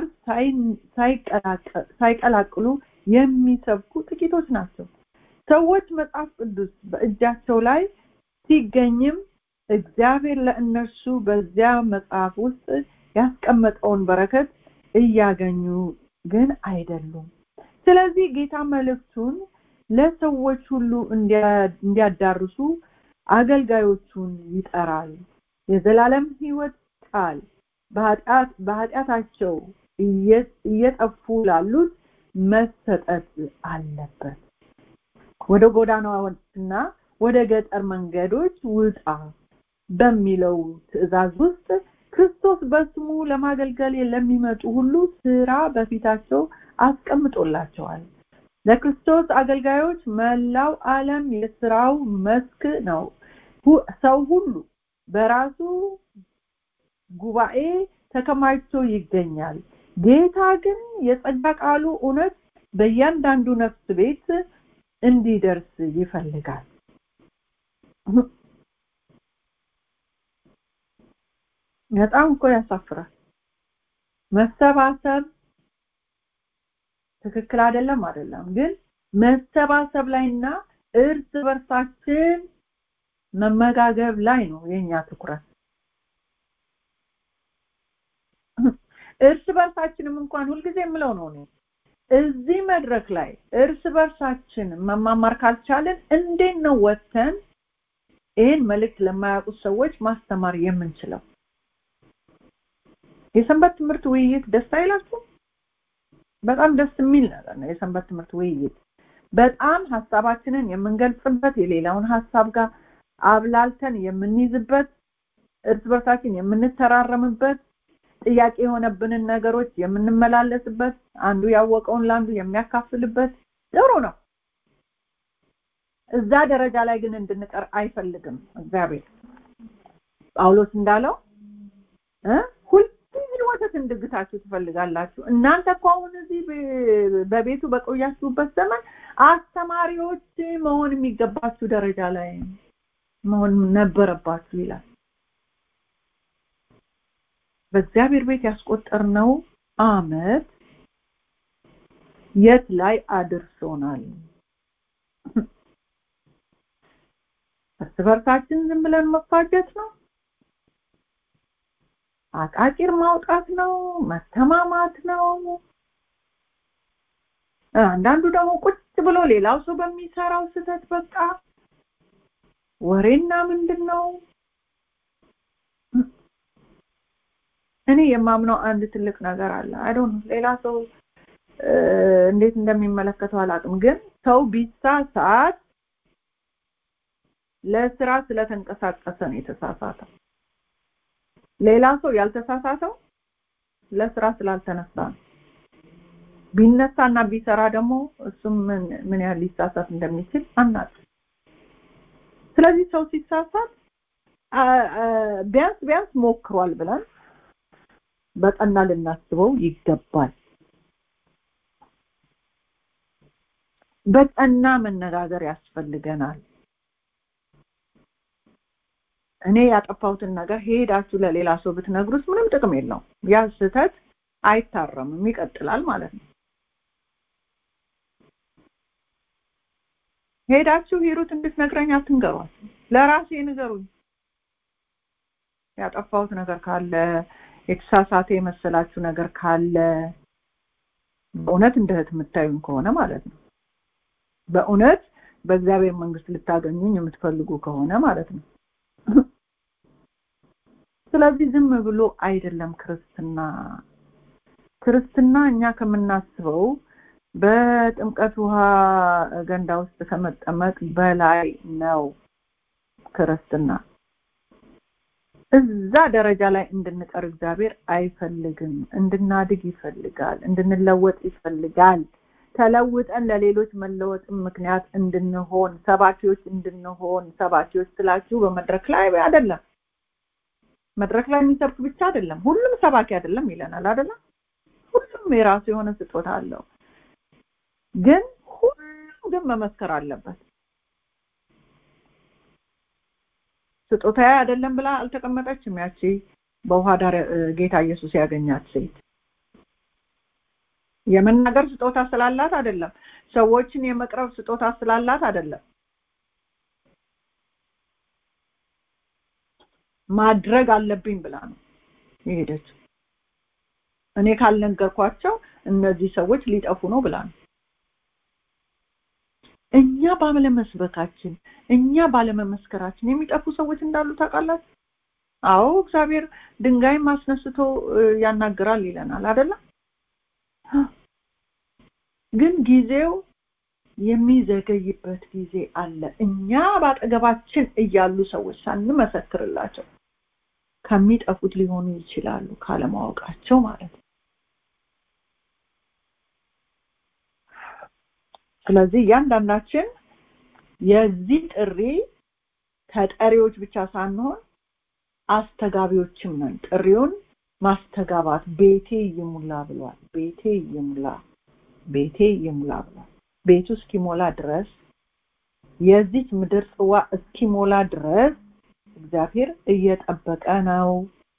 ሳይቀላቅሉ የሚሰብኩ ጥቂቶች ናቸው ሰዎች መጽሐፍ ቅዱስ በእጃቸው ላይ ሲገኝም እግዚአብሔር ለእነርሱ በዚያ መጽሐፍ ውስጥ ያስቀመጠውን በረከት እያገኙ ግን አይደሉም ስለዚህ ጌታ መልእክቱን ለሰዎች ሁሉ እንዲያዳርሱ አገልጋዮቹን ይጠራል የዘላለም ህይወት ቃል በኃጢአታቸው እየጠፉ ላሉት መሰጠት አለበት ወደ ጎዳናዎችና ወደ ገጠር መንገዶች ውጣ በሚለው ትእዛዝ ውስጥ ክርስቶስ በስሙ ለማገልገል ለሚመጡ ሁሉ ስራ በፊታቸው አስቀምጦላቸዋል ለክርስቶስ አገልጋዮች መላው ዓለም የስራው መስክ ነው ሰው ሁሉ በራሱ ጉባኤ ተከማችቶ ይገኛል ጌታ ግን የጸጋ ቃሉ እውነት በእያንዳንዱ ነፍስ ቤት እንዲደርስ ይፈልጋል በጣም እኮ ያሳፍራል መሰባሰብ ትክክል አይደለም አይደለም ግን መሰባሰብ ላይና እርስ በርሳችን መመጋገብ ላይ ነው የኛ ትኩረት እርስ በርሳችንም እንኳን ሁልጊዜ የምለው ነው እኔ እዚህ መድረክ ላይ እርስ በርሳችን መማማር ካልቻለን እንዴት ነው ወጥተን ይህን መልእክት ለማያውቁት ሰዎች ማስተማር የምንችለው የሰንበት ትምህርት ውይይት ደስ አይላችሁ በጣም ደስ የሚል ነገር ነው የሰንበት ትምህርት ውይይት በጣም ሀሳባችንን የምንገልጽበት የሌላውን ሀሳብ ጋር አብላልተን የምንይዝበት እርስ በርሳችን የምንተራረምበት ጥያቄ የሆነብንን ነገሮች የምንመላለስበት አንዱ ያወቀውን ለአንዱ የሚያካፍልበት ጥሩ ነው እዛ ደረጃ ላይ ግን እንድንቀር አይፈልግም እግዚአብሔር ጳውሎስ እንዳለው ሁልጊዜ ወተት እንድግታችሁ ትፈልጋላችሁ እናንተ እኮ አሁን እዚህ በቤቱ በቆያችሁበት ዘመን አስተማሪዎች መሆን የሚገባችሁ ደረጃ ላይ መሆን ነበረባችሁ ይላል በእግዚአብሔር ቤት ያስቆጠርነው አመት የት ላይ አድርሶናል እርስ በርሳችን ዝም ብለን መፋጀት ነው አቃቂር ማውጣት ነው መተማማት ነው አንዳንዱ ደግሞ ቁጭ ብሎ ሌላው ሰው በሚሰራው ስህተት በቃ ወሬና ምንድን ነው እኔ የማምነው አንድ ትልቅ ነገር አለ አይዶን ሌላ ሰው እንዴት እንደሚመለከተው አላውቅም ግን ሰው ቢሳሳት ለስራ ስለተንቀሳቀሰ ነው የተሳሳተው ሌላ ሰው ያልተሳሳተው ለስራ ስላልተነሳ ነው ቢነሳና ቢሰራ ደግሞ እሱም ምን ያህል ሊሳሳት እንደሚችል አናውቅም ስለዚህ ሰው ሲሳሳት ቢያንስ ቢያንስ ሞክሯል ብለን በቀና ልናስበው ይገባል በቀና መነጋገር ያስፈልገናል እኔ ያጠፋሁትን ነገር ሄዳችሁ ለሌላ ሰው ብትነግሩት ምንም ጥቅም የለውም ያ ስህተት አይታረምም ይቀጥላል ማለት ነው ሄዳችሁ ሂሩት እንድትነግረኝ አትንገሯት ለራሴ ንገሩኝ ያጠፋሁት ነገር ካለ የተሳሳተ የመሰላችሁ ነገር ካለ በእውነት እንደ እህት የምታዩኝ ከሆነ ማለት ነው በእውነት በእግዚአብሔር መንግስት ልታገኙኝ የምትፈልጉ ከሆነ ማለት ነው ስለዚህ ዝም ብሎ አይደለም ክርስትና ክርስትና እኛ ከምናስበው በጥምቀት ውሃ ገንዳ ውስጥ ከመጠመቅ በላይ ነው ክርስትና እዛ ደረጃ ላይ እንድንቀር እግዚአብሔር አይፈልግም እንድናድግ ይፈልጋል እንድንለወጥ ይፈልጋል ተለውጠን ለሌሎች መለወጥም ምክንያት እንድንሆን ሰባኪዎች እንድንሆን ሰባኪዎች ስላችሁ በመድረክ ላይ አይደለም መድረክ ላይ የሚሰብክ ብቻ አይደለም ሁሉም ሰባኪ አይደለም ይለናል አይደለም ሁሉም የራሱ የሆነ ስጦታ አለው ግን ሁሉም ግን መመስከር አለበት ስጦታ አይደለም ብላ አልተቀመጠችም ያቺ በውሃ ዳር ጌታ ኢየሱስ ያገኛት ሴት የመናገር ስጦታ ስላላት አይደለም ሰዎችን የመቅረብ ስጦታ ስላላት አይደለም ማድረግ አለብኝ ብላ ነው የሄደችው እኔ ካልነገርኳቸው እነዚህ ሰዎች ሊጠፉ ነው ብላ ነው እኛ ባለመስበካችን እኛ ባለመመስከራችን የሚጠፉ ሰዎች እንዳሉ ታውቃላችሁ አዎ እግዚአብሔር ድንጋይ ማስነስቶ ያናግራል ይለናል አይደለም ግን ጊዜው የሚዘገይበት ጊዜ አለ እኛ ባጠገባችን እያሉ ሰዎች ሳንመሰክርላቸው ከሚጠፉት ሊሆኑ ይችላሉ ካለማወቃቸው ማለት ነው ስለዚህ እያንዳንዳችን የዚህ ጥሪ ተጠሪዎች ብቻ ሳንሆን አስተጋቢዎችም ነን ጥሪውን ማስተጋባት ቤቴ ይሙላ ብሏል ቤቴ ይሙላ ቤቴ ይሙላ ብሏል ቤቱ እስኪሞላ ድረስ የዚች ምድር ጽዋ እስኪሞላ ድረስ እግዚአብሔር እየጠበቀ ነው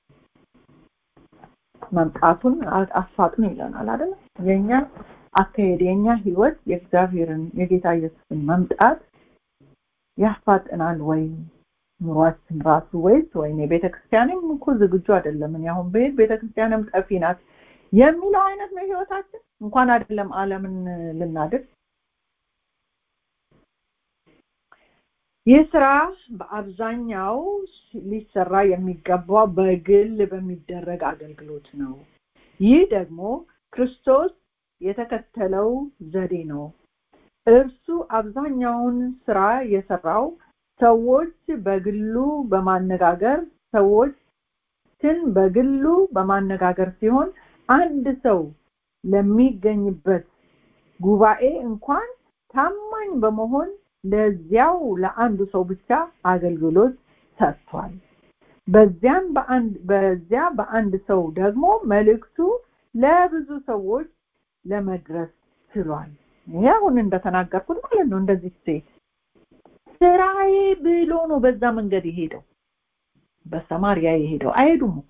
መምጣቱን አፋጥኑ ይለናል አይደል የኛ አካሄድ የኛ ህይወት የእግዚአብሔርን የጌታ ኢየሱስን መምጣት ያፋጥናል ወይ ኑሯችን ራሱ ወይስ ወይኔ ቤተክርስቲያንም እኮ ዝግጁ አይደለም እኔ አሁን በሄድ ቤተክርስቲያንም ጠፊ ናት የሚለው አይነት ነው ህይወታችን እንኳን አይደለም ዓለምን ልናድግ ይህ ስራ በአብዛኛው ሊሰራ የሚገባው በግል በሚደረግ አገልግሎት ነው ይህ ደግሞ ክርስቶስ የተከተለው ዘዴ ነው እርሱ አብዛኛውን ስራ የሰራው ሰዎች በግሉ በማነጋገር ሰዎችን በግሉ በማነጋገር ሲሆን አንድ ሰው ለሚገኝበት ጉባኤ እንኳን ታማኝ በመሆን ለዚያው ለአንዱ ሰው ብቻ አገልግሎት ሰጥቷል በዚያም በአንድ በዚያ በአንድ ሰው ደግሞ መልእክቱ ለብዙ ሰዎች ለመድረስ ችሏል ይሄ አሁን እንደተናገርኩት ማለት ነው እንደዚህ ሴት ስራዬ ብሎ ነው በዛ መንገድ የሄደው በሰማሪያ የሄደው አይሄዱም እኮ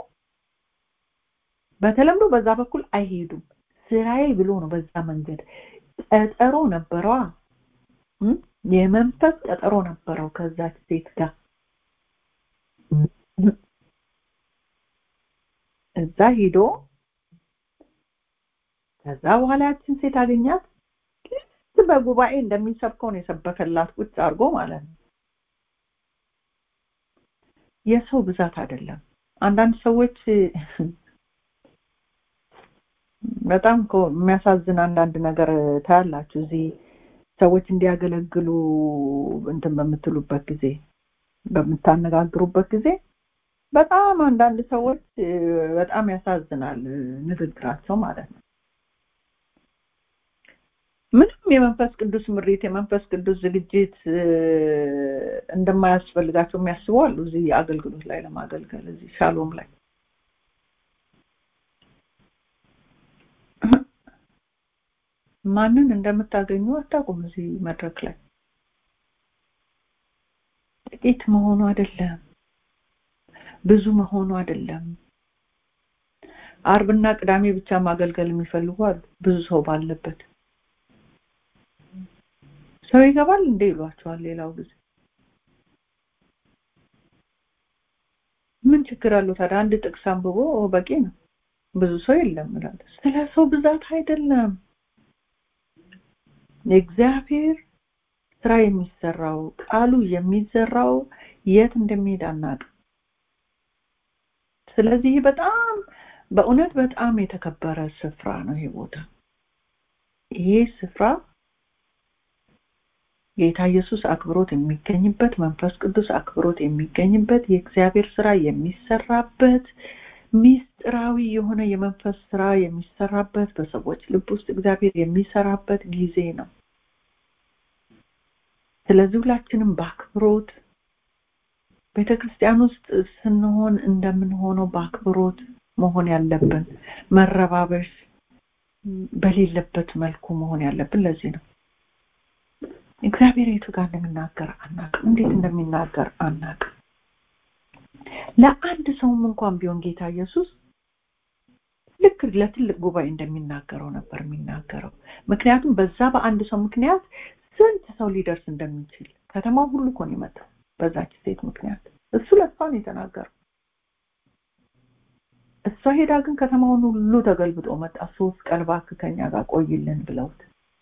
በተለምዶ በዛ በኩል አይሄዱም ስራዬ ብሎ ነው በዛ መንገድ ቀጠሮ ነበረዋ የመንፈስ ቀጠሮ ነበረው ከዛች ሴት ጋር እዛ ሂዶ ከዛ በኋላ ያችን ሴት አገኛት ልክ በጉባኤ እንደሚሰብከው ነው የሰበከላት ቁጭ አድርጎ ማለት ነው የሰው ብዛት አይደለም አንዳንድ ሰዎች በጣም እኮ የሚያሳዝን አንዳንድ ነገር ታያላችሁ እዚህ ሰዎች እንዲያገለግሉ እንትን በምትሉበት ጊዜ በምታነጋግሩበት ጊዜ በጣም አንዳንድ ሰዎች በጣም ያሳዝናል ንግግራቸው ማለት ነው ምንም የመንፈስ ቅዱስ ምሪት የመንፈስ ቅዱስ ዝግጅት እንደማያስፈልጋቸው የሚያስቡ አሉ እዚህ አገልግሎት ላይ ለማገልገል እዚህ ሻሎም ላይ ማንን እንደምታገኙ አታውቁም እዚህ መድረክ ላይ ጥቂት መሆኑ አይደለም ብዙ መሆኑ አይደለም አርብና ቅዳሜ ብቻ ማገልገል የሚፈልጉ አሉ ብዙ ሰው ባለበት ሰው ይገባል እንዴ ይሏቸዋል ሌላው ጊዜ ምን ችግር አለው ታዲያ አንድ ጥቅስ አንብቦ በቂ ነው ብዙ ሰው የለም እላለሁ ስለ ሰው ብዛት አይደለም የእግዚአብሔር ስራ የሚሰራው ቃሉ የሚዘራው የት እንደሚሄድ አናውቅም ስለዚህ በጣም በእውነት በጣም የተከበረ ስፍራ ነው ይሄ ቦታ ይሄ ስፍራ ጌታ ኢየሱስ አክብሮት የሚገኝበት መንፈስ ቅዱስ አክብሮት የሚገኝበት የእግዚአብሔር ስራ የሚሰራበት ሚስጥራዊ የሆነ የመንፈስ ስራ የሚሰራበት በሰዎች ልብ ውስጥ እግዚአብሔር የሚሰራበት ጊዜ ነው ስለዚህ ሁላችንም በአክብሮት ቤተክርስቲያን ውስጥ ስንሆን እንደምንሆነው በአክብሮት መሆን ያለብን መረባበሽ በሌለበት መልኩ መሆን ያለብን ለዚህ ነው እግዚአብሔር የቱ ጋር እንደሚናገር አናቅም እንዴት እንደሚናገር አናቅም ለአንድ ሰውም እንኳን ቢሆን ጌታ ኢየሱስ ልክ ለትልቅ ጉባኤ እንደሚናገረው ነበር የሚናገረው ምክንያቱም በዛ በአንድ ሰው ምክንያት ስንት ሰው ሊደርስ እንደሚችል ከተማው ሁሉ እኮ ነው የመጣው በዛች ሴት ምክንያት እሱ ለእሷ ነው የተናገረው እሷ ሄዳ ግን ከተማውን ሁሉ ተገልብጦ መጣ ሶስት ቀን እባክህ ከኛ ጋር ቆይልን ብለውት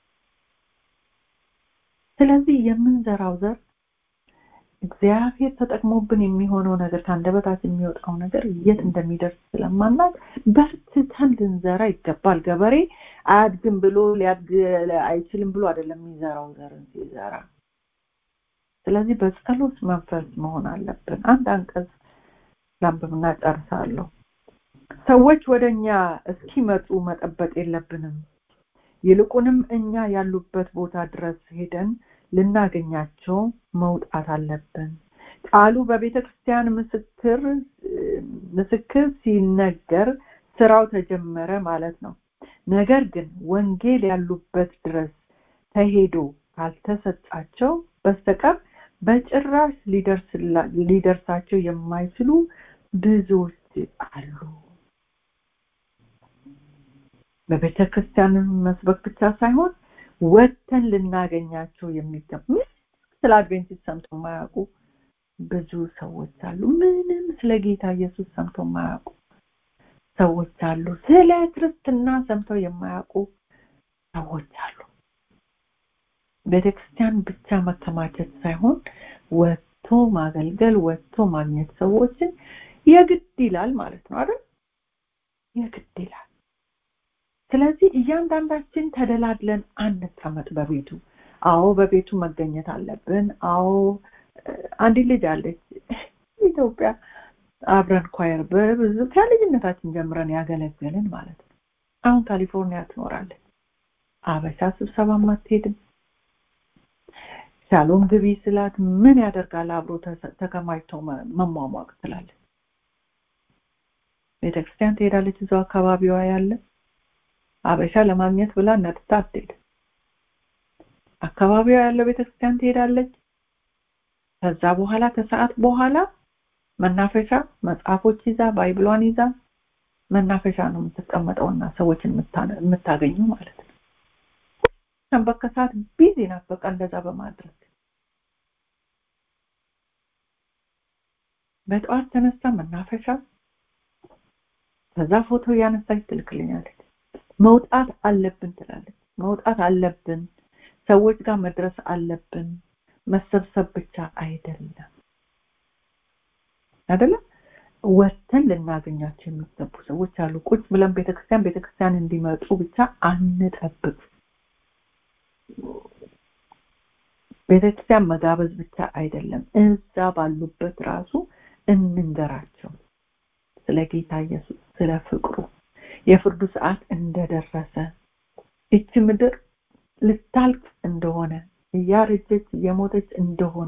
ስለዚህ የምንዘራው ዘር እግዚአብሔር ተጠቅሞብን የሚሆነው ነገር ከአንደበታችን የሚወጣው ነገር የት እንደሚደርስ ስለማናቅ በርትተን ልንዘራ ይገባል ገበሬ አያድግም ብሎ ሊያድግ አይችልም ብሎ አይደለም የሚዘራው ዘርን ሲዘራ ስለዚህ በጸሎት መንፈስ መሆን አለብን አንድ አንቀጽ ላንብብና ጨርሳለሁ ሰዎች ወደ እኛ እስኪመጡ መጠበቅ የለብንም ይልቁንም እኛ ያሉበት ቦታ ድረስ ሄደን ልናገኛቸው መውጣት አለብን ቃሉ በቤተ ክርስቲያን ምስክር ምስክር ሲነገር ስራው ተጀመረ ማለት ነው ነገር ግን ወንጌል ያሉበት ድረስ ተሄዶ ካልተሰጣቸው በስተቀር በጭራሽ ሊደርሳቸው የማይችሉ ብዙዎች አሉ በቤተ ክርስቲያን መስበክ ብቻ ሳይሆን ወጥተን ልናገኛቸው የሚገባ ስለ አድቬንቲስት ሰምቶ የማያውቁ ብዙ ሰዎች አሉ ምንም ስለ ጌታ ኢየሱስ ሰምቶ የማያውቁ ሰዎች አሉ ስለ ክርስትና ሰምተው የማያውቁ ሰዎች አሉ ቤተክርስቲያን ብቻ መከማቸት ሳይሆን ወጥቶ ማገልገል ወጥቶ ማግኘት ሰዎችን የግድ ይላል ማለት ነው አይደል የግድ ይላል ስለዚህ እያንዳንዳችን ተደላድለን አንቀመጥ በቤቱ አዎ በቤቱ መገኘት አለብን አዎ አንድ ልጅ አለች ኢትዮጵያ አብረን ኳየር በብዙ ከልጅነታችን ጀምረን ያገለገልን ማለት ነው አሁን ካሊፎርኒያ ትኖራለች አበሻ ስብሰባም አትሄድም ሻሎም ግቢ ስላት ምን ያደርጋል አብሮ ተከማችተው መሟሟቅ ትላለች ቤተክርስቲያን ትሄዳለች እዛው አካባቢዋ ያለ አበሻ ለማግኘት ብላ ነጥታ አትሄድ አካባቢዋ ያለው ቤተክርስቲያን ትሄዳለች ከዛ በኋላ ከሰዓት በኋላ መናፈሻ መጽሐፎች ይዛ ባይብሏን ይዛ መናፈሻ ነው የምትቀመጠውና ሰዎችን የምታገኙ ማለት ነው ሰንበት ከሰዓት ቢዚ ናት በቃ እንደዛ በማድረግ በጠዋት ተነሳ መናፈሻ ከዛ ፎቶ እያነሳች ትልክልኛለች መውጣት አለብን ትላለች መውጣት አለብን ሰዎች ጋር መድረስ አለብን መሰብሰብ ብቻ አይደለም አይደለም ወተን ልናገኛቸው የሚገቡ ሰዎች አሉ ቁጭ ብለን ቤተክርስቲያን ቤተክርስቲያን እንዲመጡ ብቻ አንጠብቅ ቤተክርስቲያን መጋበዝ ብቻ አይደለም እዛ ባሉበት ራሱ እንንገራቸው ስለ ጌታ ኢየሱስ ስለ ፍቅሩ የፍርዱ ሰዓት እንደደረሰ እቺ ምድር ልታልቅ እንደሆነ እያረጀች እየሞተች እንደሆነ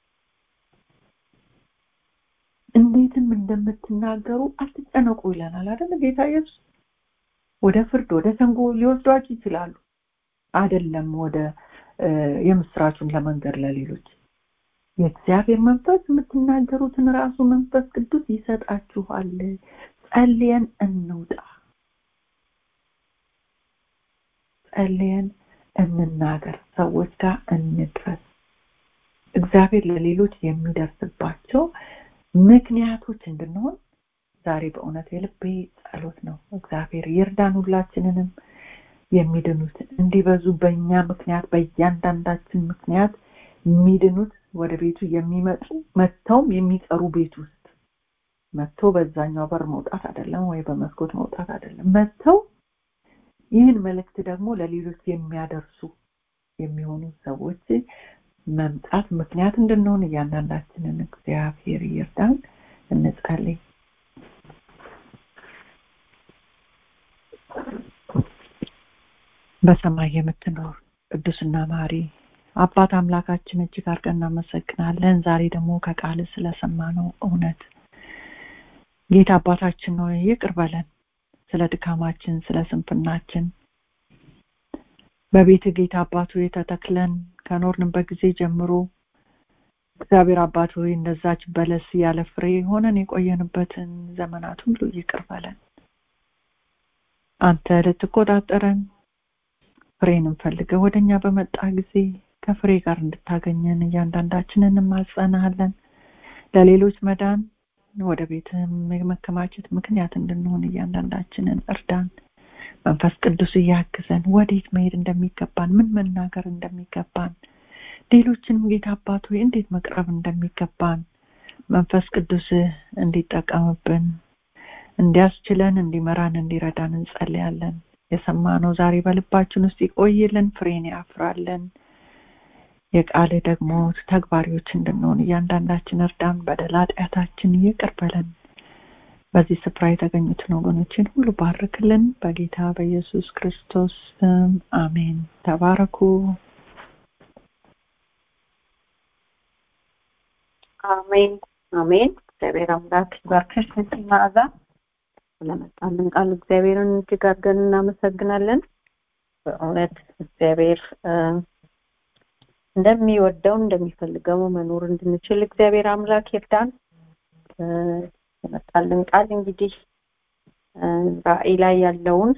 እንዴትም እንደምትናገሩ አትጨነቁ ይለናል አይደል ጌታ ኢየሱስ ወደ ፍርድ ወደ ሰንጎ ሊወስዷችሁ ይችላሉ አይደለም ወደ የምስራቹን ለመንገድ ለሌሎች የእግዚአብሔር መንፈስ የምትናገሩትን ራሱ መንፈስ ቅዱስ ይሰጣችኋል ጸልየን እንውጣ ጸልየን እንናገር ሰዎች ጋር እንድረስ እግዚአብሔር ለሌሎች የሚደርስባቸው ምክንያቶች እንድንሆን ዛሬ በእውነት የልቤ ጸሎት ነው እግዚአብሔር ይርዳን ሁላችንንም የሚድኑት እንዲበዙ በእኛ ምክንያት በእያንዳንዳችን ምክንያት የሚድኑት ወደ ቤቱ የሚመጡ መጥተውም የሚቀሩ ቤት ውስጥ መጥቶ በዛኛው በር መውጣት አይደለም ወይ በመስኮት መውጣት አይደለም መጥተው ይህን መልእክት ደግሞ ለሌሎች የሚያደርሱ የሚሆኑ ሰዎች መምጣት ምክንያት እንድንሆን እያንዳንዳችንን እግዚአብሔር ይርዳን እንጸልይ በሰማይ የምትኖር ቅዱስና ማሪ አባት አምላካችን እጅግ አድርገን እናመሰግናለን ዛሬ ደግሞ ከቃል ስለሰማነው እውነት ጌታ አባታችን ነው ይቅር በለን ስለ ድካማችን ስለ ስንፍናችን በቤት ጌታ አባቱ የተተክለን ከኖርንበት ጊዜ ጀምሮ እግዚአብሔር አባት ሆይ እንደዛች በለስ ያለ ፍሬ ሆነን የቆየንበትን ዘመናት ሁሉ ይቅር በለን አንተ ልትቆጣጠረን ፍሬን እንፈልገ ወደኛ በመጣ ጊዜ ከፍሬ ጋር እንድታገኘን እያንዳንዳችንን እንማጸናለን ለሌሎች መዳን ወደ ቤትም የመከማቸት ምክንያት እንድንሆን እያንዳንዳችንን እርዳን መንፈስ ቅዱስ እያግዘን ወዴት መሄድ እንደሚገባን ምን መናገር እንደሚገባን ሌሎችንም ጌታ አባት ሆይ እንዴት መቅረብ እንደሚገባን መንፈስ ቅዱስ እንዲጠቀምብን እንዲያስችለን እንዲመራን እንዲረዳን እንጸልያለን የሰማነው ዛሬ በልባችን ውስጥ ይቆይልን ፍሬን ያፍራለን የቃል ደግሞ ተግባሪዎች እንድንሆን እያንዳንዳችን እርዳን በደል ኃጢአታችን ይቅር በለን በዚህ ስፍራ የተገኙትን ወገኖችን ሁሉ ባርክልን በጌታ በኢየሱስ ክርስቶስ ስም አሜን ተባረኩ አሜን አሜን እግዚአብሔር አምላክ ይባርክሽ መዓዛ ስለመጣልን ቃል እግዚአብሔርን እጅግ አድርገን እናመሰግናለን በእውነት እግዚአብሔር እንደሚወደው እንደሚፈልገው መኖር እንድንችል እግዚአብሔር አምላክ ይርዳን የመጣልን ቃል እንግዲህ ራእይ ላይ ያለውን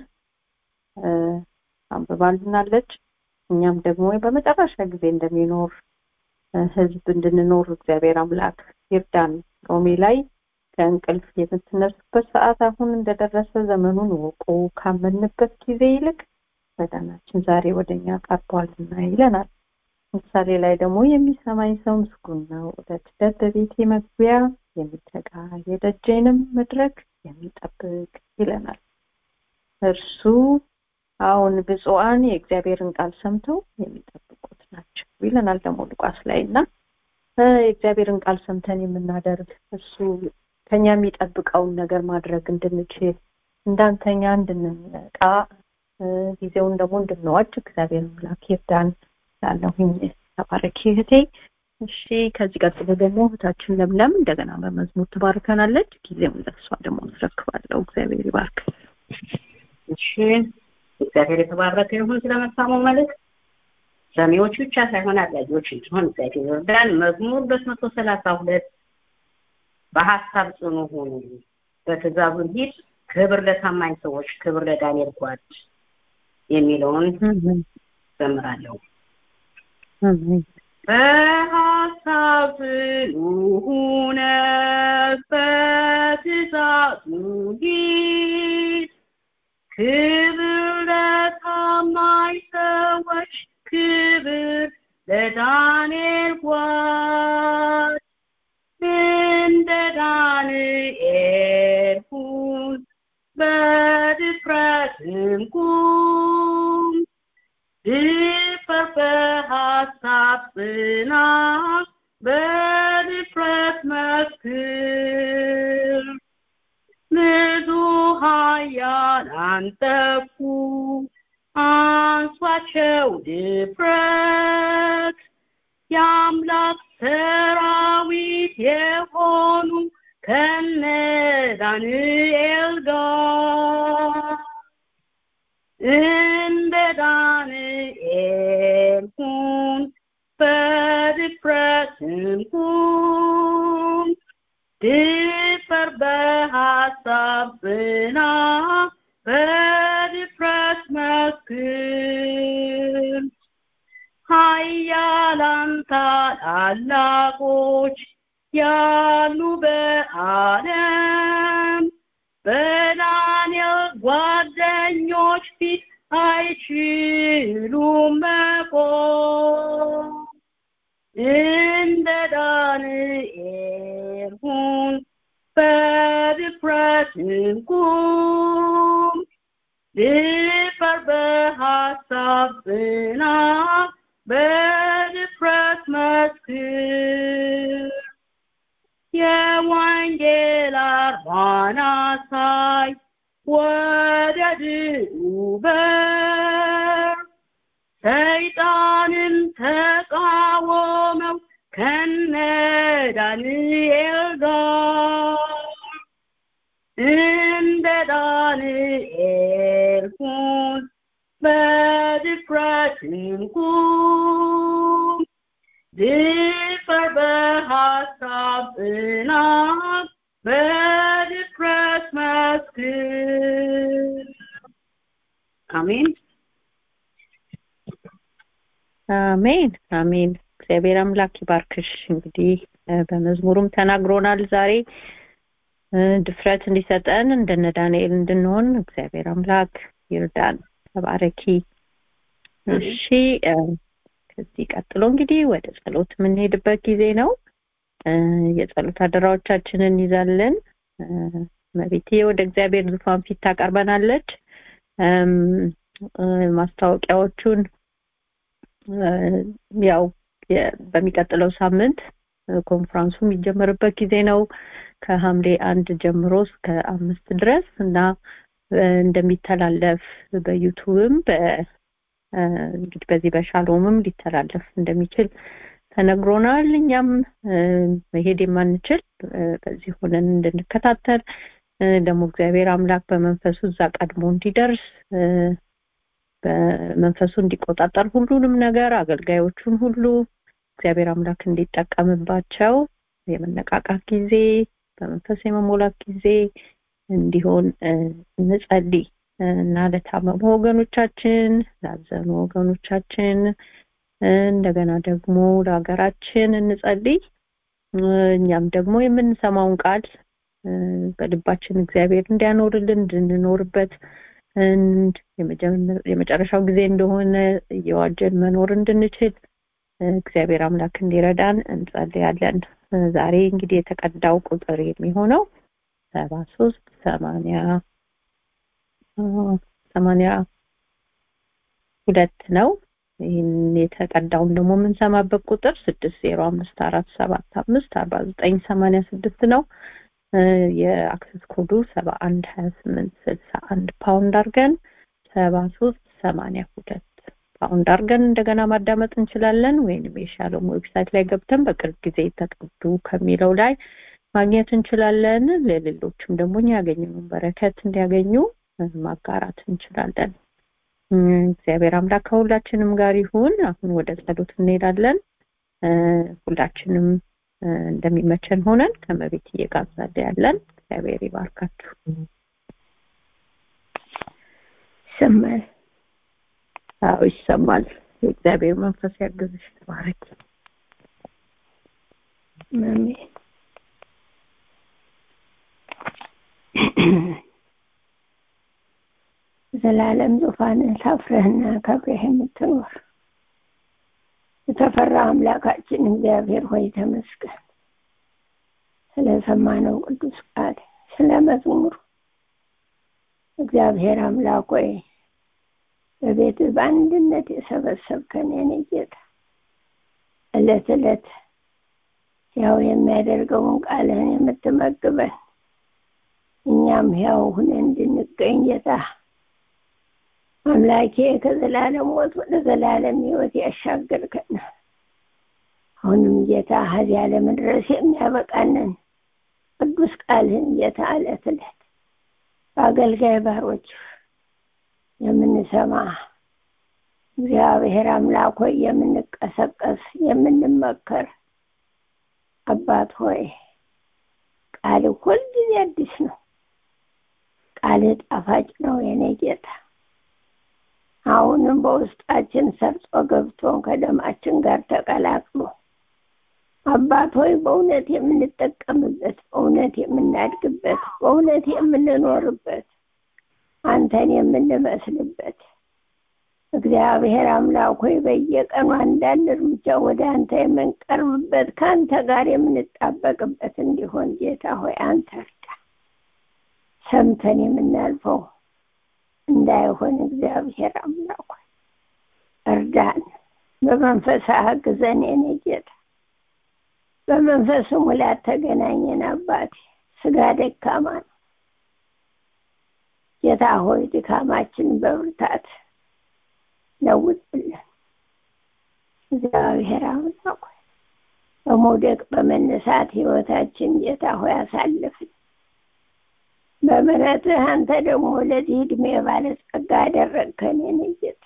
አንብባልናለች እኛም ደግሞ በመጨረሻ ጊዜ እንደሚኖር ህዝብ እንድንኖር እግዚአብሔር አምላክ ይርዳን ሮሜ ላይ ከእንቅልፍ የምትነሱበት ሰዓት አሁን እንደደረሰ ዘመኑን ወቁ ካመንበት ጊዜ ይልቅ መዳናችን ዛሬ ወደኛ ቀርቧልና ይለናል ምሳሌ ላይ ደግሞ የሚሰማኝ ሰው ምስጉን ነው ዕለት ዕለት በቤቴ መግቢያ የሚተጋ የደጀንም መድረክ የሚጠብቅ ይለናል እርሱ አሁን ብፁዓን የእግዚአብሔርን ቃል ሰምተው የሚጠብቁት ናቸው ይለናል ደግሞ ሉቃስ ላይ እና የእግዚአብሔርን ቃል ሰምተን የምናደርግ እሱ ከኛ የሚጠብቀውን ነገር ማድረግ እንድንችል እንዳንተኛ እንድንነቃ ጊዜውን ደግሞ እንድንዋጅ እግዚአብሔር አምላክ ይርዳን ላለሁኝ ተባረኪ እህቴ እሺ ከዚህ ቀጥሎ ደግሞ እህታችን ለምለም እንደገና በመዝሙር ትባርከናለች ጊዜውን ለሷ ደግሞ አስረክባለሁ እግዚአብሔር ይባርክ እሺ እግዚአብሔር የተባረከ ይሁን ስለመሳሙ መልእክት ሰሚዎች ብቻ ሳይሆን አድራጊዎች እንዲሆን እግዚአብሔር ይርዳን መዝሙር ሁለት መቶ ሰላሳ ሁለት በሀሳብ ጽኑ ሆኑ በትእዛዙ ሂድ ክብር ለታማኝ ሰዎች ክብር ለዳንኤል ጓድ የሚለውን ዘምራለሁ በሀሳብ ጽኑ ሁነ በትእዛዙ ሂድ ክብር ለታማኝ ሰዎች ክብር ለዳንኤል ጓድ እንደ ዳንኤል ሁን በድፍረትም ቁም ድፈር በሐሳብ ጽና በድፍረት መስክር ብዙ ኃያላን ጠፉ አንሷቸው ድፍረት የአምላክ ሰራዊት የሆኑ ከነ ዳንኤል ጋር እንደ ዳንኤል ሁን በድፍረትም ቁም ድፈር በሐሳብ ጽና በድፍረት መስክር ኃያላን ታላላቆች ያሉ በዓለም በዳንኤል ጓደኞች ፊት አይችሉም መቆም እንደ ዳንኤል ሁን በድፍረትም ቁም ድፈር በሐሳብ ጽና በድፍረት መስክር የወንጌል አርማን አሳይ ወደ ድሉ በር ሰይጣንን ተቃወመው ከነ ዳንኤል ጋር እንደ ዳንኤል ሁን በድፍረትም ቁም ድፈር በሐሳብ ጽና በድፍረት መስክር አሜን አሜን አሜን እግዚአብሔር አምላክ ይባርክሽ እንግዲህ በመዝሙሩም ተናግሮናል ዛሬ ድፍረት እንዲሰጠን እንደነ ዳንኤል እንድንሆን እግዚአብሔር አምላክ ይርዳን ተባረኪ እሺ ከዚህ ቀጥሎ እንግዲህ ወደ ጸሎት የምንሄድበት ጊዜ ነው የጸሎት አደራዎቻችንን እንይዛለን መቤቴ ወደ እግዚአብሔር ዙፋን ፊት ታቀርበናለች ማስታወቂያዎቹን ያው በሚቀጥለው ሳምንት ኮንፍራንሱ የሚጀመርበት ጊዜ ነው ከሐምሌ አንድ ጀምሮ እስከ አምስት ድረስ እና እንደሚተላለፍ በዩቱብም እንግዲህ በዚህ በሻሎምም ሊተላለፍ እንደሚችል ተነግሮናል እኛም መሄድ የማንችል በዚህ ሆነን እንድንከታተል ደግሞ እግዚአብሔር አምላክ በመንፈሱ እዛ ቀድሞ እንዲደርስ በመንፈሱ እንዲቆጣጠር ሁሉንም ነገር አገልጋዮቹን ሁሉ እግዚአብሔር አምላክ እንዲጠቀምባቸው የመነቃቃት ጊዜ በመንፈስ የመሞላት ጊዜ እንዲሆን እንጸልይ እና ለታመሙ ወገኖቻችን ላዘኑ ወገኖቻችን እንደገና ደግሞ ለሀገራችን እንጸልይ እኛም ደግሞ የምንሰማውን ቃል በልባችን እግዚአብሔር እንዲያኖርልን እንድንኖርበት የመጨረሻው ጊዜ እንደሆነ እየዋጀን መኖር እንድንችል እግዚአብሔር አምላክ እንዲረዳን እንጸልያለን ዛሬ እንግዲህ የተቀዳው ቁጥር የሚሆነው ሰባ ሶስት ሰማንያ ሰማንያ ሁለት ነው ይህን የተቀዳውን ደግሞ የምንሰማበት ቁጥር ስድስት ዜሮ አምስት አራት ሰባት አምስት አርባ ዘጠኝ ሰማንያ ስድስት ነው የአክሰስ ኮዱ ሰባ አንድ ሀያ ስምንት ስልሳ አንድ ፓውንድ አድርገን ሰባ ሶስት ሰማንያ ሁለት ፓውንድ አድርገን እንደገና ማዳመጥ እንችላለን ወይንም የሻሎም ዌብሳይት ላይ ገብተን በቅርብ ጊዜ የተቀዱ ከሚለው ላይ ማግኘት እንችላለን ለሌሎችም ደግሞ እኛ ያገኘነውን በረከት እንዲያገኙ ማጋራት እንችላለን እግዚአብሔር አምላክ ከሁላችንም ጋር ይሁን አሁን ወደ ጸሎት እንሄዳለን ሁላችንም እንደሚመቸን ሆነን ከመቤት እየጋዛለ ያለን እግዚአብሔር ይባርካችሁ ይሰማል አዎ ይሰማል የእግዚአብሔር መንፈስ ያግዝሽ ተባረክ አሜን በዘላለም ዙፋን ታፍረህና ከብረህ የምትኖር የተፈራ አምላካችን እግዚአብሔር ሆይ ተመስገን። ስለሰማነው ቅዱስ ቃል ስለ መዝሙሩ እግዚአብሔር አምላክ ሆይ በቤት በአንድነት የሰበሰብከን የኔ ጌታ ዕለት ዕለት ያው የሚያደርገውን ቃልህን የምትመግበን እኛም ያው ሁነን እንድንገኝ ጌታ አምላኬ ከዘላለም ሞት ወደ ዘላለም ሕይወት ያሻገርከን አሁንም ጌታ ከዚያ ለመድረስ የሚያበቃንን ቅዱስ ቃልህን ጌታ ዕለት ዕለት በአገልጋይ ባሮች የምንሰማ እግዚአብሔር አምላክ ሆይ የምንቀሰቀስ የምንመከር አባት ሆይ ቃል ሁልጊዜ አዲስ ነው። ቃል ጣፋጭ ነው የኔ ጌታ። አሁንም በውስጣችን ሰርጾ ገብቶ ከደማችን ጋር ተቀላቅሎ አባት ሆይ በእውነት የምንጠቀምበት በእውነት የምናድግበት በእውነት የምንኖርበት አንተን የምንመስልበት እግዚአብሔር አምላክ ሆይ በየቀኑ አንዳንድ እርምጃ ወደ አንተ የምንቀርብበት ከአንተ ጋር የምንጣበቅበት እንዲሆን ጌታ ሆይ አንተ እርዳ። ሰምተን የምናልፈው እንዳይሆን እግዚአብሔር አምላክ ሆይ እርዳን። በመንፈስ አግዘን የኔ ጌታ። በመንፈስ ሙላት ተገናኘን አባቴ። ስጋ ደካማ ነው ጌታ ሆይ ድካማችን በብርታት ለውጥልን። እግዚአብሔር አምላክ ሆይ በመውደቅ በመነሳት ህይወታችን ጌታ ሆይ አሳልፍን። በምሕረትህ አንተ ደግሞ ለዚህ ዕድሜ ባለጸጋ አደረግከን የኔ ጌታ።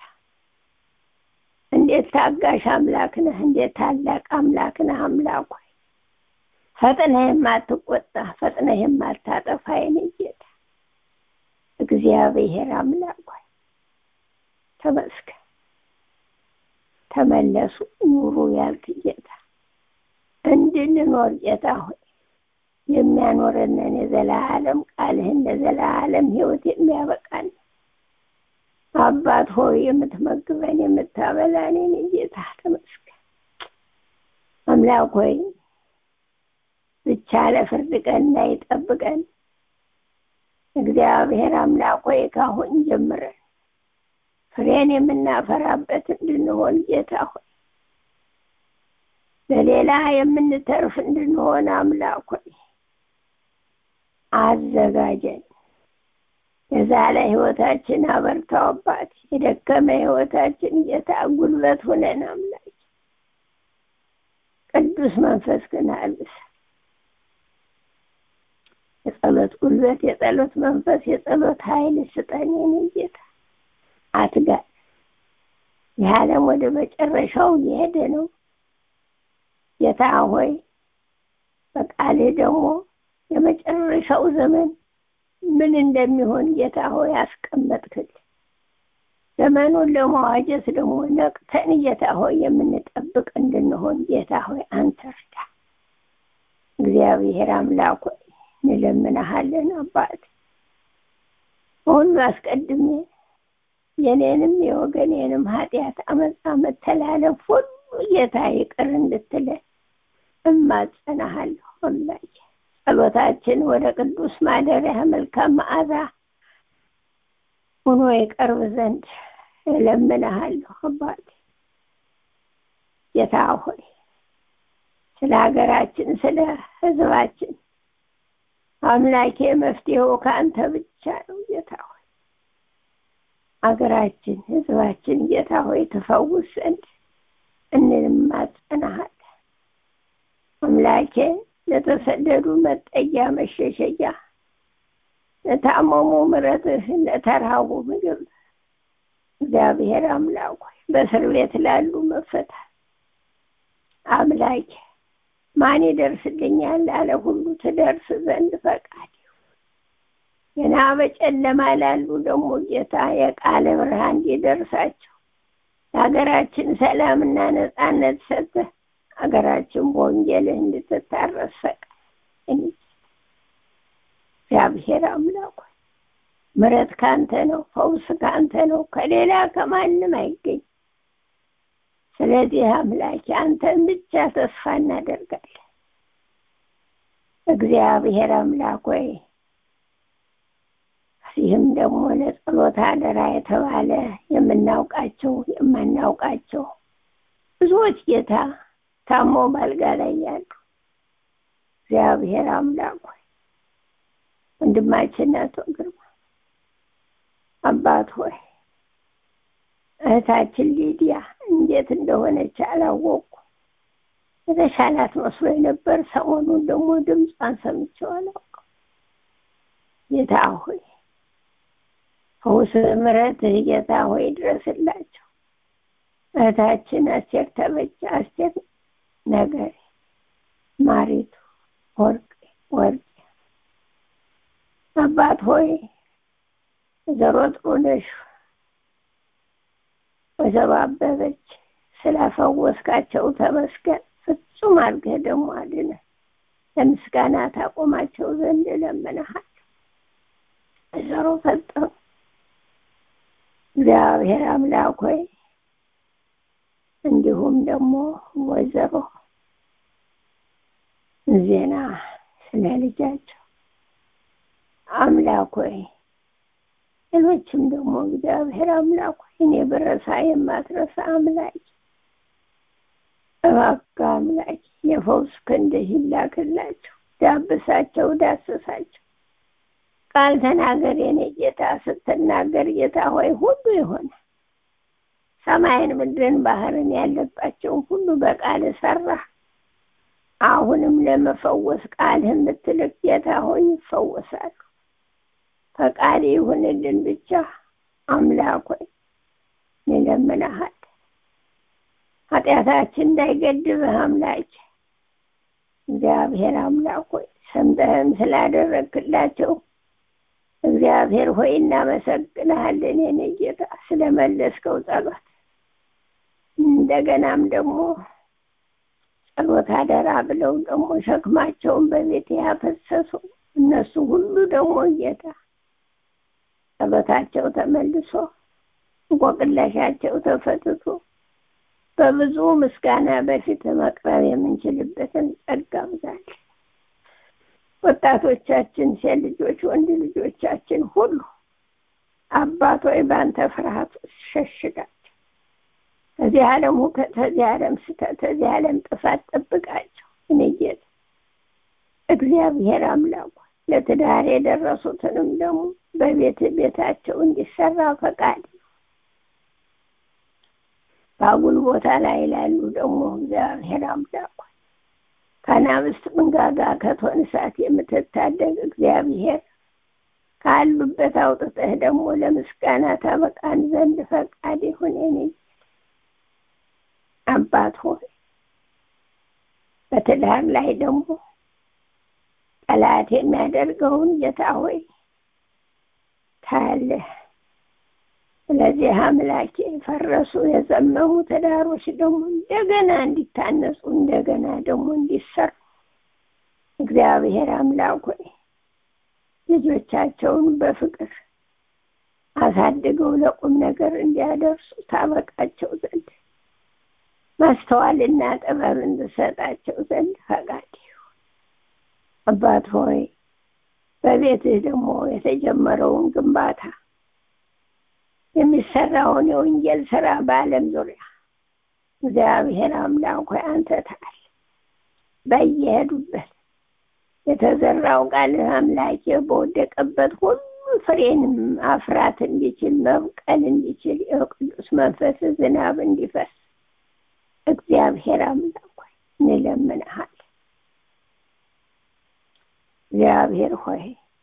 እንዴት ታጋሽ አምላክ ነህ! እንዴት ታላቅ አምላክ ነህ! አምላክ ሆይ ፈጥነህ የማትቆጣ ፈጥነህ የማታጠፋ የኔ ጌታ እግዚአብሔር አምላክ ሆይ ተመስገን። ተመለሱ ኑሩ ያልክ ጌታ እንድንኖር ጌታ ሆይ የሚያኖረንን የዘላለም ቃልህን ለዘላለም ህይወት የሚያበቃን አባት ሆይ የምትመግበን የምታበላን የኔ ጌታ ተመስገን። አምላክ ሆይ ብቻ ለፍርድ ቀን እንዳይጠብቀን እግዚአብሔር አምላክ ሆይ ካሁን ጀምረን ፍሬን የምናፈራበት እንድንሆን ጌታ ሆይ ለሌላ የምንተርፍ እንድንሆን አምላክ ሆይ አዘጋጀን። የዛለ ህይወታችን አበርታው አባት፣ የደከመ ህይወታችን ጌታ ጉልበት ሁነን አምላክ ቅዱስ መንፈስ ግን አልብስ የጸሎት ጉልበት፣ የጸሎት መንፈስ፣ የጸሎት ኃይል ስጠን የኔ ጌታ አትጋል። ይህ ዓለም ወደ መጨረሻው እየሄደ ነው። ጌታ ሆይ በቃልህ ደግሞ የመጨረሻው ዘመን ምን እንደሚሆን ጌታ ሆይ አስቀመጥክል። ዘመኑን ለመዋጀት ደግሞ ነቅተን ጌታ ሆይ የምንጠብቅ እንድንሆን ጌታ ሆይ አንተ እርዳ። እግዚአብሔር አምላክ ሆይ እንለምንሃለን አባት ሁሉ አስቀድሜ የኔንም የወገኔንም ኃጢአት፣ አመፃ፣ መተላለፍ ሁሉ ጌታ ይቅር እንድትለን እማጸናሃለሁ አምላኬ። ጸሎታችን ወደ ቅዱስ ማደሪያ መልካም መዓዛ ሆኖ ይቀርብ ዘንድ እለምንሃለሁ አባቴ። ጌታ ሆይ ስለ ሀገራችን ስለ ሕዝባችን አምላኬ መፍትሄው ከአንተ ብቻ ነው ጌታ ሆይ ሀገራችን ሕዝባችን ጌታ ሆይ ትፈውስ ዘንድ እንማጸናሃለን አምላኬ ለተሰደዱ መጠጊያ መሸሸጊያ፣ ለታመሙ ምሕረትህ፣ ለተራቡ ምግብ እግዚአብሔር አምላክ ሆይ በእስር ቤት ላሉ መፈታት አምላኬ ማን ይደርስልኛል ላለ ሁሉ ትደርስ ዘንድ ፈቃድ ገና በጨለማ ላሉ ደግሞ ጌታ የቃለ ብርሃን እንዲደርሳቸው ለሀገራችን ሰላምና ነጻነት ሰጥተህ ሀገራችን በወንጌልህ እንድትታረስ ፈቃድ እግዚአብሔር አምላክ ምረት ካንተ ነው፣ ፈውስ ካንተ ነው፣ ከሌላ ከማንም አይገኝ። ስለዚህ አምላኬ አንተን ብቻ ተስፋ እናደርጋለን። እግዚአብሔር አምላክ ሆይ ከዚህም ደግሞ ለጸሎት አደራ የተባለ የምናውቃቸው የማናውቃቸው ብዙዎች ጌታ ታሞ ባልጋ ላይ ያሉ እግዚአብሔር አምላክ ሆይ ወንድማችን አቶ ግርማ አባት ሆይ እህታችን ሊዲያ እንዴት እንደሆነች አላወቁ የተሻላት መስሎ ነበር። ሰሞኑን ደግሞ ድምጿን ሰምቼው አላውቅም። ጌታ ሆይ ፈውስ ምሕረት ጌታ ሆይ ድረስላቸው። እህታችን አስቴር ተበጀ፣ አስቴር ነገሬ፣ ማሪቱ ወርቅ ወርቅ አባት ሆይ ወይዘሮ ጥሩነሽ ወይዘሮ አበበች ስለፈወስካቸው ተመስገን። ፍጹም አድርገህ ደግሞ አድነህ ለምስጋና ታቆማቸው ዘንድ እለምንሃለሁ። ወይዘሮ ፈጠሩ እግዚአብሔር አምላክ ሆይ እንዲሁም ደግሞ ወይዘሮ ዜና ስለ ልጃቸው አምላክ ሆይ ሌሎችም ደግሞ እግዚአብሔር አምላክ ሆይ እኔ ብረሳ የማትረሳ አምላክ እባክህ አምላክ የፈውስ ክንድህ ይላክላቸው፣ ዳብሳቸው፣ ዳስሳቸው። ቃል ተናገር የኔ ጌታ። ስትናገር ጌታ ሆይ ሁሉ የሆነ ሰማይን ምድርን ባህርን ያለባቸውን ሁሉ በቃል ሰራ። አሁንም ለመፈወስ ቃልህ የምትልክ ጌታ ሆይ ይፈወሳሉ። ፈቃድ ይሁንልን ብቻ አምላክ ሆይ እንለምንሃለን። ኃጢአታችን እንዳይገድብህ አምላክ እግዚአብሔር አምላክ ሆይ ሰምተህም ስላደረግክላቸው እግዚአብሔር ሆይ እናመሰግንሃለን። የኔ ጌታ ስለመለስከው ጸሎት እንደገናም ደግሞ ጸሎት አደራ ብለው ደግሞ ሸክማቸውን በቤት ያፈሰሱ እነሱ ሁሉ ደግሞ ጌታ ጸሎታቸው ተመልሶ እንቆቅለሻቸው ተፈትቶ በብዙ ምስጋና በፊት መቅረብ የምንችልበትን ጸጋ ብዛል። ወጣቶቻችን፣ ሴት ልጆች፣ ወንድ ልጆቻችን ሁሉ አባት ሆይ በአንተ ፍርሃት ሸሽጋቸው። ከዚህ ዓለም ሁከት፣ ከዚህ ዓለም ስተት፣ ከዚህ ዓለም ጥፋት ጠብቃቸው። እኔ ጌታ እግዚአብሔር አምላኩ ለትዳር የደረሱትንም ደግሞ በቤት ቤታቸው እንዲሰራ ፈቃድ በአጉል ቦታ ላይ ላሉ ደግሞ እግዚአብሔር አምላክ ከአናብስት መንጋጋ ከእቶን እሳት የምትታደግ እግዚአብሔር ካሉበት አውጥተህ ደግሞ ለምስጋና ታበቃን ዘንድ ፈቃድ ይሁን። የኔ አባት ሆይ በትዳር ላይ ደግሞ ጠላት የሚያደርገውን ጌታ ሆይ ታያለህ። ስለዚህ አምላኬ የፈረሱ የዘመሙ ትዳሮች ደግሞ እንደገና እንዲታነጹ እንደገና ደግሞ እንዲሰሩ እግዚአብሔር አምላክ ሆይ ልጆቻቸውን በፍቅር አሳድገው ለቁም ነገር እንዲያደርሱ ታበቃቸው ዘንድ ማስተዋልና ጥበብ እንድሰጣቸው ዘንድ ፈቃድ ይሁን። አባት ሆይ በቤትህ ደግሞ የተጀመረውን ግንባታ የሚሰራውን የወንጌል ስራ በዓለም ዙሪያ እግዚአብሔር አምላክ ሆይ አንተ ታል በየሄዱበት የተዘራው ቃል አምላኬ በወደቀበት ሁሉ ፍሬን አፍራት እንዲችል መብቀል እንዲችል የቅዱስ መንፈስ ዝናብ እንዲፈስ እግዚአብሔር አምላክ ሆይ እንለምንሃል። እግዚአብሔር ሆይ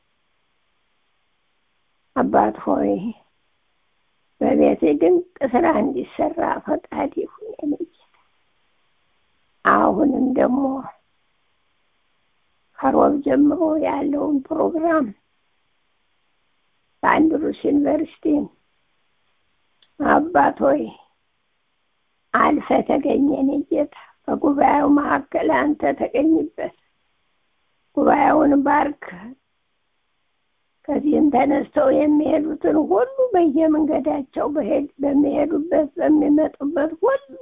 አባት ሆይ በቤት ድንቅ ስራ እንዲሰራ ፈቃድ ይሁን። የኔ ጌታ አሁንም ደግሞ ከሮብ ጀምሮ ያለውን ፕሮግራም በአንድሩስ ዩኒቨርሲቲ አባት ሆይ አልፈ ተገኘ። የኔ ጌታ በጉባኤው መካከል አንተ ተገኝበት። ጉባኤውን ባርክ። ከዚህም ተነስተው የሚሄዱትን ሁሉ በየመንገዳቸው በሚሄዱበት በሚመጡበት ሁሉ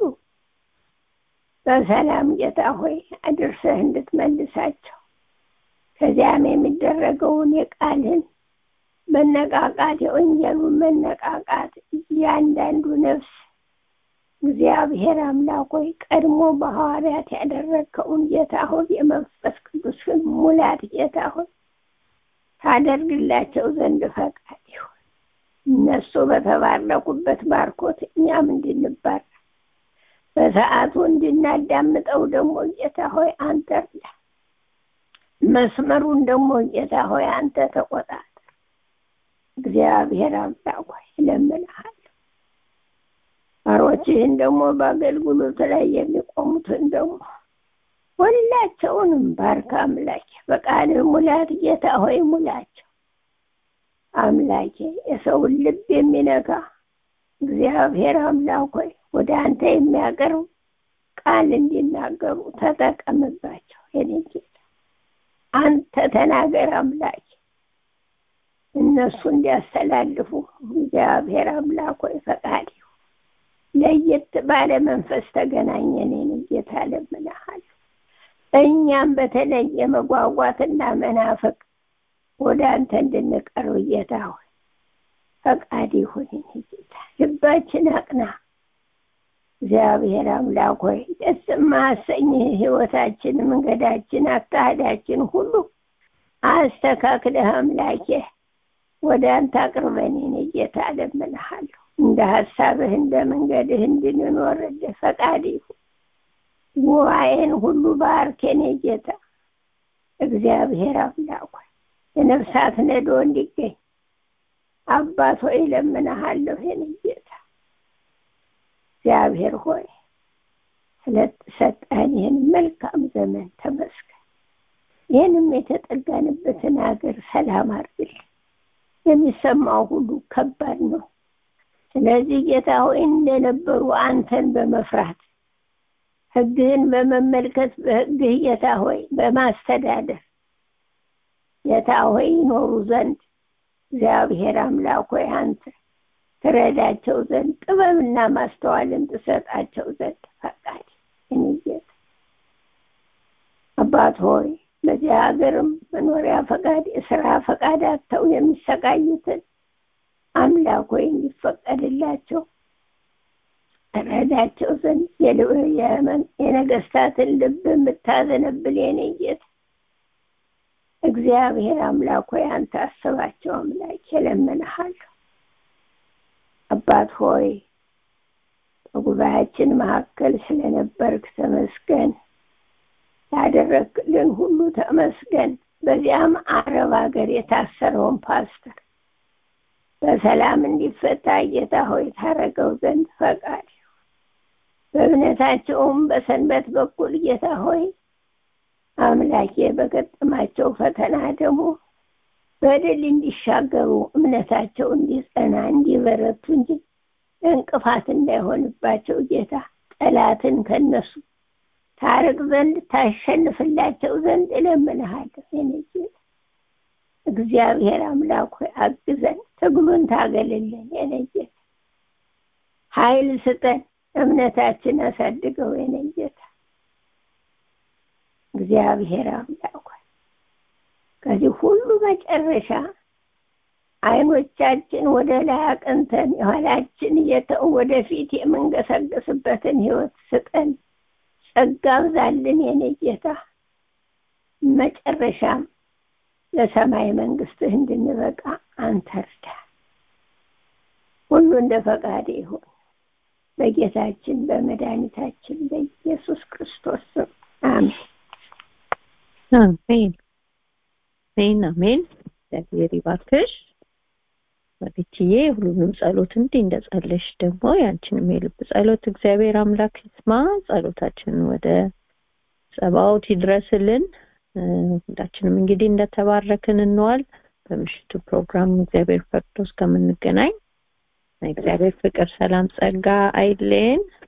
በሰላም ጌታ ሆይ አድርሰህ እንድትመልሳቸው ከዚያም የሚደረገውን የቃልን መነቃቃት የወንጌሉን መነቃቃት እያንዳንዱ ነፍስ እግዚአብሔር አምላክ ሆይ ቀድሞ በሐዋርያት ያደረግከውን ጌታ ሆይ የመንፈስ ቅዱስን ሙላት ጌታ ሆይ ታደርግላቸው ዘንድ ፈቃድ ይሁን። እነሱ በተባረኩበት ባርኮት እኛም እንድንባረክ በሰዓቱ እንድናዳምጠው ደግሞ ጌታ ሆይ አንተ እርዳ። መስመሩን ደግሞ ጌታ ሆይ አንተ ተቆጣጠር። እግዚአብሔር አምላክ ሆይ እለምንሃለሁ። ባሮችህን ደግሞ በአገልግሎት ላይ የሚቆሙትን ደግሞ ሁላቸውንም ባርክ አምላኬ። በቃልህ ሙላት ጌታ ሆይ ሙላቸው አምላኬ። የሰውን ልብ የሚነካ እግዚአብሔር አምላክ ሆይ ወደ አንተ የሚያቀርብ ቃል እንዲናገሩ ተጠቀምባቸው። የኔ ጌታ አንተ ተናገር አምላኬ። እነሱ እንዲያስተላልፉ እግዚአብሔር አምላክ ሆይ ፈቃድ ይሁን። ለየት ባለ መንፈስ ተገናኘን የኔ ጌታ እለምንሃለሁ። እኛም በተለየ መጓጓትና መናፈቅ ወደ አንተ እንድንቀርብ ጌታ ሆይ ፈቃድ ይሁን የኔ ጌታ። ልባችን አቅና እግዚአብሔር አምላክ ሆይ ደስ የማያሰኝህ ህይወታችን፣ መንገዳችን፣ አካሄዳችን ሁሉ አስተካክለህ አምላኬ ወደ አንተ አቅርበን የኔ ጌታ እለምንሃለሁ። እንደ ሀሳብህ እንደ መንገድህ እንድንኖርልህ ፈቃድ ይሁን። ጉባኤን ሁሉ ባርክ የኔ ጌታ እግዚአብሔር አምላክ ሆይ የነፍሳት ነዶ እንዲገኝ አባት ሆይ እለምንሃለሁ የኔ ጌታ እግዚአብሔር ሆይ ስለሰጠን ይህን መልካም ዘመን ተመስገን። ይህንም የተጠጋንበትን ሀገር ሰላም አድርግልን። የሚሰማው ሁሉ ከባድ ነው። ስለዚህ ጌታ ሆይ እንደነበሩ አንተን በመፍራት ሕግህን በመመልከት በሕግህ ጌታ ሆይ በማስተዳደር ጌታ ሆይ ይኖሩ ዘንድ እግዚአብሔር አምላክ ሆይ አንተ ትረዳቸው ዘንድ ጥበብና ማስተዋልን ትሰጣቸው ዘንድ ፈቃድ እኔ ጌታ አባት ሆይ በዚህ ሀገርም መኖሪያ ፈቃድ የስራ ፈቃድ አጥተው የሚሰቃዩትን አምላክ ሆይ እንዲፈቀድላቸው ረዳቸው ዘንድ የነገስታትን ልብ የምታዘነብል የኔ ጌታ እግዚአብሔር አምላክ ሆይ አንተ አስባቸው አምላክ እለምንሃለሁ። አባት ሆይ በጉባኤያችን መካከል ስለነበርክ ተመስገን። ያደረግልን ሁሉ ተመስገን። በዚያም አረብ ሀገር የታሰረውን ፓስተር በሰላም እንዲፈታ ጌታ ሆይ ታረገው ዘንድ ፈቃድ በእምነታቸውም በሰንበት በኩል ጌታ ሆይ አምላኬ በገጠማቸው ፈተና ደግሞ በድል እንዲሻገሩ እምነታቸው እንዲጸና እንዲበረቱ እንጂ እንቅፋት እንዳይሆንባቸው ጌታ ጠላትን ከነሱ ታርቅ ዘንድ ታሸንፍላቸው ዘንድ እለምንሃለሁ። የኔ ጌታ እግዚአብሔር አምላክ ሆይ አግዘን፣ ትግሉን ታገልልን። የኔ ጌታ ኃይል ስጠን፣ እምነታችን አሳድገው። የኔ ጌታ እግዚአብሔር አምላክ ሆይ ከዚህ ሁሉ መጨረሻ አይኖቻችን ወደ ላይ አቅንተን የኋላችን እየተው ወደፊት የምንገሰግስበትን ህይወት ስጠን፣ ጸጋ ብዛልን የኔ ጌታ። መጨረሻም ለሰማይ መንግስትህ እንድንበቃ አንተ እርዳ። ሁሉ እንደ ፈቃድ ይሁን በጌታችን በመድኃኒታችን በኢየሱስ ክርስቶስ ስም አሜን። አሜን አሜን አሜን። እግዚአብሔር ይባርክሽ በቤትዬ ሁሉንም ጸሎት እንዲህ እንደጸለሽ ደግሞ ያንቺንም የልብ ጸሎት እግዚአብሔር አምላክ ይስማ። ጸሎታችንን ወደ ጸባኦት ይድረስልን። ሁላችንም እንግዲህ እንደተባረክን እንዋል። በምሽቱ ፕሮግራም እግዚአብሔር ፈቅዶ እስከምንገናኝ እግዚአብሔር ፍቅር፣ ሰላም፣ ጸጋ አይለየን።